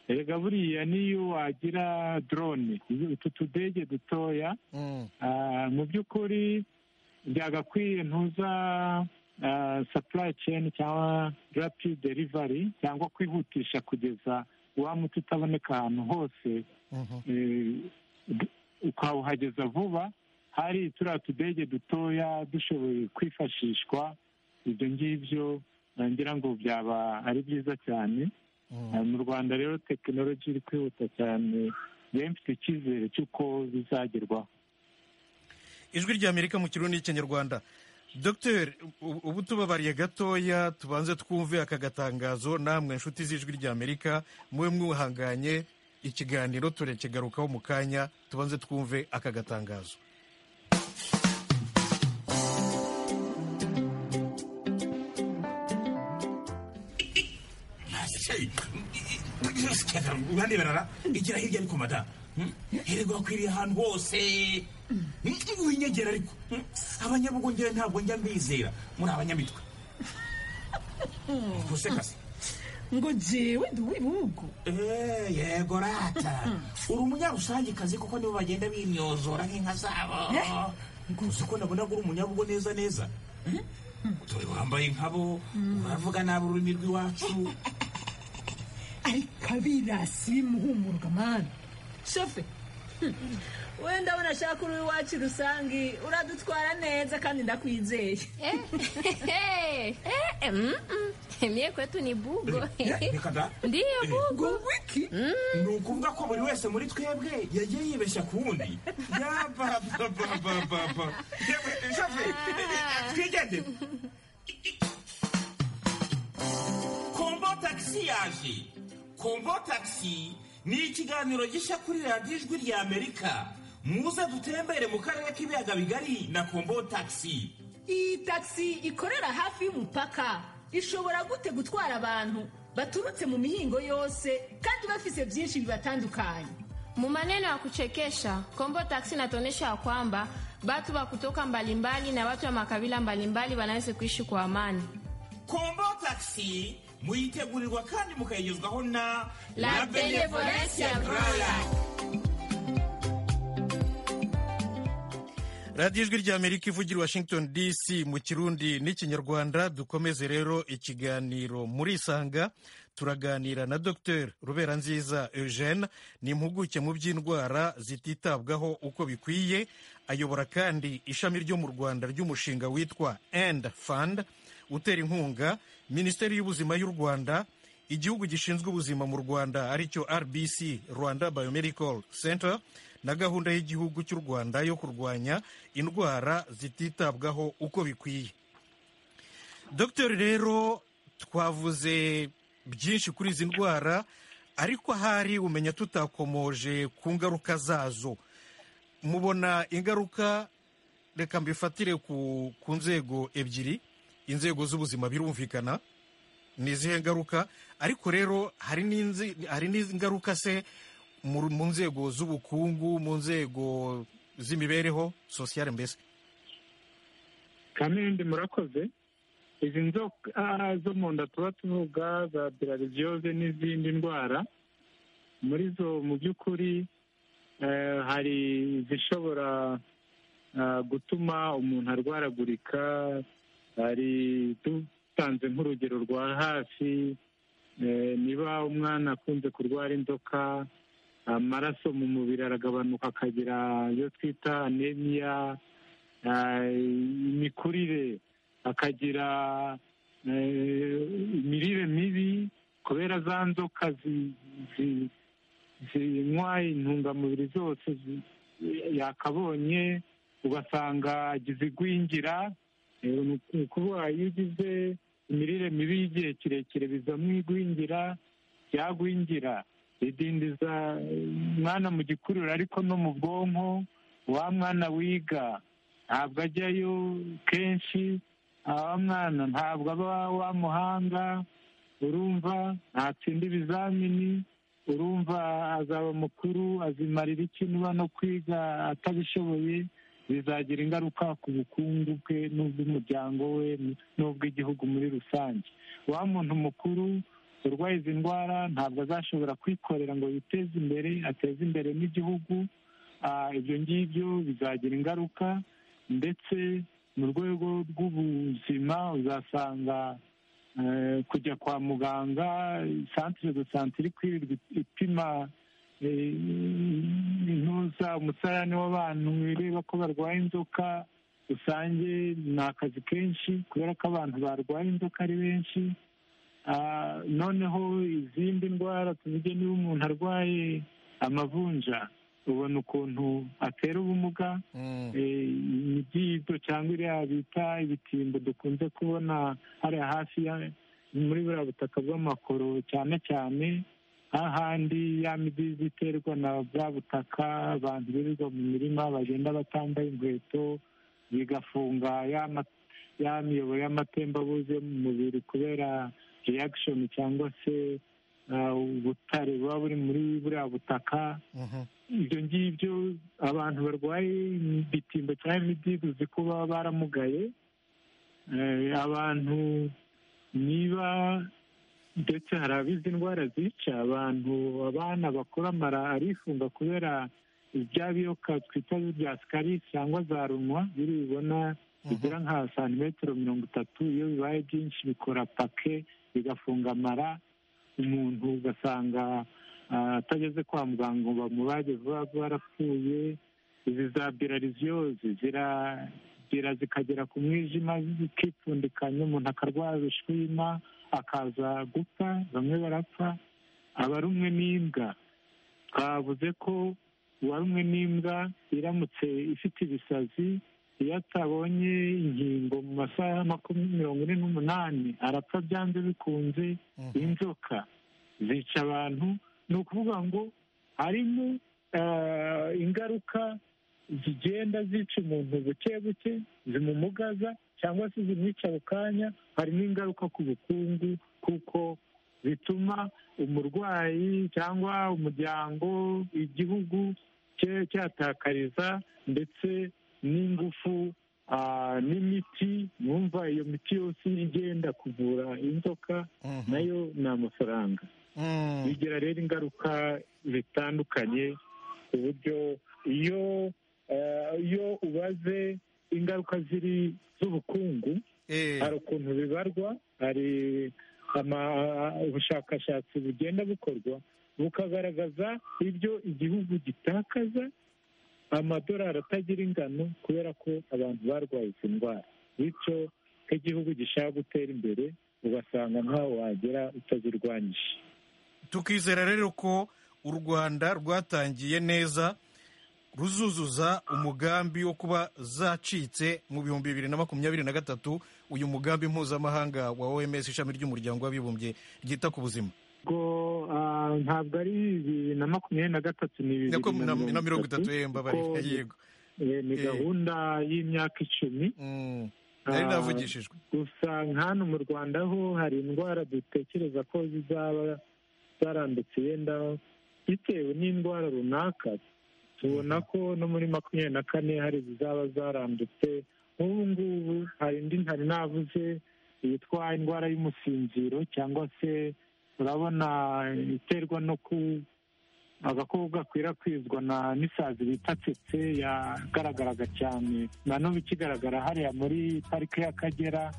erega buriya n'iyo wagira drone iyo- utu tudege dutoya Mm. Ah, mu by'ukuri byagakwiye ntuza supply chain cyangwa rapid delivery cyangwa kwihutisha kugeza wa muti utaboneka ahantu hose eh, d- ukawuhageza vuba hari turiya tudege dutoya dushoboye kwifashishwa ibyo ngibyo eh, ngira ngo byaba ari byiza cyane Eh, mu rwanda rero tekinoloji iri kwihuta cyane rero mfite icyizere cy'uko bizagerwaho ijwi ry'amerika mu kirundi n'ikinyarwanda dogiteri ubu- ubu tubabariye gatoya tubanze twumve aka gatangazo namwe inshuti z'ijwi ry'amerika mube mwihanganye ikiganiro turakigarukaho mu kanya tubanze twumve aka gatangazo Hey, uraneberara igira hirya ariko madamu hirwa akwiriye ahantu hose Hmm, winyegera ariko Hmm, abanyabugongera ntabwo njya mbizera muri abanyamitwe gusekase ngo jewe ndi uw'ibihugu Eh, yego rata uri umunyarusange kazi kuko nibo bagenda bimyozora nk'inka zabo uzi ko nabona ko uri umunyabugo neza neza dore wambaye nkabo uravuga nabi ururimi rw'iwacu ariko abirasi bimuhumurwa mani shofe wenda abona shaka uri iwacu rusange uradutwara neza kandi ndakwizeye Mie kwetu ni bugo. Eh, reka da Ndiyo Eh. bugo. ni ukuvuga ko buri wese muri twebwe yagiye yibeshya ku wundi yabababababa yewe shafe twigende kombo tagisi yaje kombo tagisi ni ikiganiro gishya kuri radiyo ijwi rya amerika muze dutembere mu karere k'ibiyaga bigari na kombo tagisi iyi tagisi ikorera hafi y'umupaka ishobora gute gutwara abantu baturutse mu mihingo yose kandi bafise byinshi bibatandukanye Mu maneno ya kuchekesha, Kombo Taxi inatuonyesha kwamba watu wa kutoka mbalimbali na watu wa makabila mbalimbali wanaweza kuishi kwa amani. kombo tagisi muyitegurirwa kandi mukayigezwaho na La Benevolencia Brother. radiyo ijwi ry'amerika ivugira i washington dc mu kirundi n'ikinyarwanda dukomeze rero ikiganiro muri isanga turaganira na dr rubera nziza eugene ni impuguke mu by'indwara zititabwaho uko bikwiye ayobora kandi ishami ryo mu rwanda ry'umushinga witwa end fund utera inkunga minisiteri y'ubuzima y'u rwanda igihugu gishinzwe ubuzima mu rwanda aricyo rbc rwanda biomedical center na gahunda y'igihugu cy'u rwanda yo kurwanya indwara zititabwaho uko bikwiye dogiteri rero twavuze byinshi kuri izi ndwara ariko ahari umenya tutakomoje ku ngaruka zazo mubona ingaruka reka mbifatire ku, ku nzego ebyiri inzego z'ubuzima birumvikana ni izihe ngaruka ariko rero hari n'inzi- hari n'ingaruka se mu mu nzego z'ubukungu mu nzego z'imibereho sosiyale mbese kamindi murakoze izi nzoka zo mu nda tuba tuvuga za bilariziyoze n'izindi ndwara muri zo mu by'ukuri eh, hari izishobora ah, gutuma umuntu arwaragurika hari dutanze nk'urugero rwa hafi eh, niba umwana akunze kurwara inzoka amaraso mu mubiri aragabanuka akagira iyo twita anemiya ah, imikurire akagira eh, imirire mibi kubera za nzoka zi- zi- zinywa intungamubiri zose zi- yakabonye ugasanga agize igwingira Eh, ni uku- ni ukuvuga iyo ugize imirire mibi y'igihe kirekire bizamo igwingira ryagwingira ridindiza eh, umwana mu gikuriro ariko no mu bwonko wa mwana wiga ntabwo ajyayo kenshi wa mwana ntabwo aba wa muhanga urumva ntatsinda ibizamini urumva azaba mukuru azimarira iki niba no kwiga atabishoboye bizagira ingaruka ku bukungu bwe n'ubw'umuryango we n'ubw'igihugu muri rusange wa muntu mukuru urwaye izi ndwara ntabwo azashobora kwikorera ngo yiteze imbere ateze imbere n'igihugu Ah, ibyo ngibyo bizagira ingaruka ndetse mu rwego rw'ubu- muzima uzasanga eh, kujya kwa muganga santire de santire ikwirirwa ipima eh, intuza umusarani w'abantu ireba ko barwaye inzoka rusange ni akazi kenshi kubera ko abantu barwaye inzoka ari benshi Ah, noneho izindi ndwara tuvuge niba umuntu arwaye amavunja ubona ukuntu atera ubumuga Eh, imibyito cyangwa iriya bita ibitimbo dukunze kubona hariya hafi ya- muri buriya butaka bw'amakoro cyane cyane hahandi ya midizi iterwa na bwa butaka abantu birirwa mu mirima bagenda batambaye inkweto bigafunga ya ma- ya miyoboro y'amatembabuzi yo mu mubiri kubera reaction cyangwa se ah, ubutare buba buri muri buriya butaka ibyo ngibyo abantu barwaye ibitimba cyangwa imidido uzi ko baba baramugaye Eh, abantu niba ndetse hari abizi indwara zica abantu abana bakora amara arifunga kubera ibya biyoka twita bya sikari cyangwa za runwa biri bibona bigera nka santimetero mirongo itatu iyo bibaye byinshi bikora pake bigafunga amara umuntu ugasanga ah, atageze kwa muganga ngo bamubage vuba vuba arapfuye izi za birariziyozi zirabira zikagera ku mwijima zikipfundikanya umuntu akarwara ibishwima akaza gupfa bamwe barapfa abarumwe n'imbwa twavuze ko uwarumwe n'imbwa iramutse ifite ibisazi iyo atabonye inkingo mu masaha makumyabiri mirongo ine n'umunani arapfa byanze bikunze inzoka zica abantu ni ukuvuga ngo harimo eh, ingaruka zigenda zica umuntu buke buke zimumugaza cyangwa se zimwica ako kanya harimo ingaruka ku bukungu kuko zituma umurwayi cyangwa umuryango igihugu cye cyatakariza ndetse n'ingufu ah, n'imiti mwumva iyo miti yose igenda kuvura inzoka nayo ni amafaranga bigira rero ingaruka zitandukanye ku buryo iyo eh, iyo ubaze ingaruka ziri z'ubukungu hari ukuntu bibarwa hari ama- ubushakashatsi bugenda bukorwa bukagaragaza ibyo igihugu gitakaza amadorari atagira ingano kubera ko abantu barwaye izi ndwara bityo ko igihugu gishaka gutera imbere ugasanga ntaho wagera utazirwanyije tukizera rero ko u rwanda rwatangiye neza ruzuzuza umugambi wo kuba zacitse mu bihumbi bibiri na makumyabiri na gatatu uyu mugambi mpuzamahanga wa oms ishami ry'umuryango w'abibumbye ryita ku buzima ubwo ah, ntabwo ari bibiri na makumyabiri na gatatu ni bibiri Nyako- na- na mirongo itatu, eh, mbabarira, kuko ni- yego. eh, ni Eh. gahunda y'imyaka icumi nari Ah, navugishijwe. gusa hano mu rwanda ho hari indwara dutekereza ko zizaba zarandutse yenda bitewe n'indwara runaka tubona ko no muri makumyabiri na kane hari izaba zarandutse nk'ubu ngubu hari indi ntari navuze yitwa indwara y'umusinziro cyangwa se urabona iterwa no ku agakoko gakwirakwizwa na n'isazi bita tsetse yagaragaraga cyane na n'ubu ikigaragara hariya muri parike y'akagera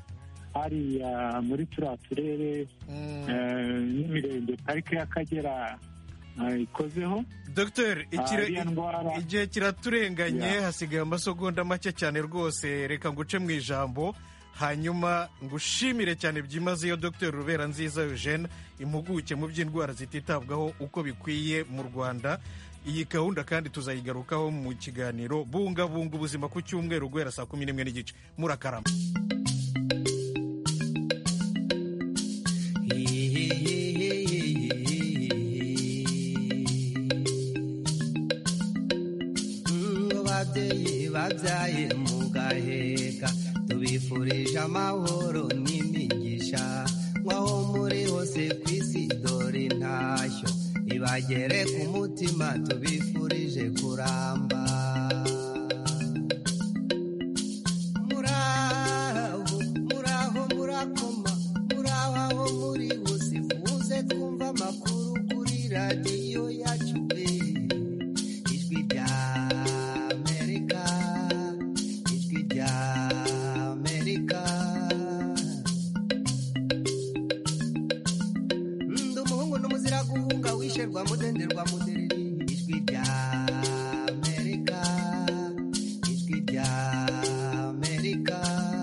hariya muri turiya turere eh, n'imirenge parike y'akagera eh, ikozeho dogiteri ikire- Ah, iriya ndwara- igihe kiraturenganye hasigaye amasegonda make cyane rwose reka nguce mu ijambo hanyuma ngushimire cyane byimazeyo dogiteri rubera nziza eugene impuguke mu by'indwara zititabwaho uko bikwiye mu rwanda iyi gahunda kandi tuzayigarukaho mu kiganiro bungabunga ubuzima ku cyumweru guhera saa kumi n'imwe n'igice murakarama babyeyi babyaye mugaheka tubifurije amahoro n'imigisha nk'aho muri hose ku isi dore intashyo ibagere ku mutima tubifurije kuramba muraho muraho murakoma muraho aho muri hose muze twumva amakuru kuri radiyo yacu eh. ijwi rya amerika ijwi rya amerika mudenderwa mu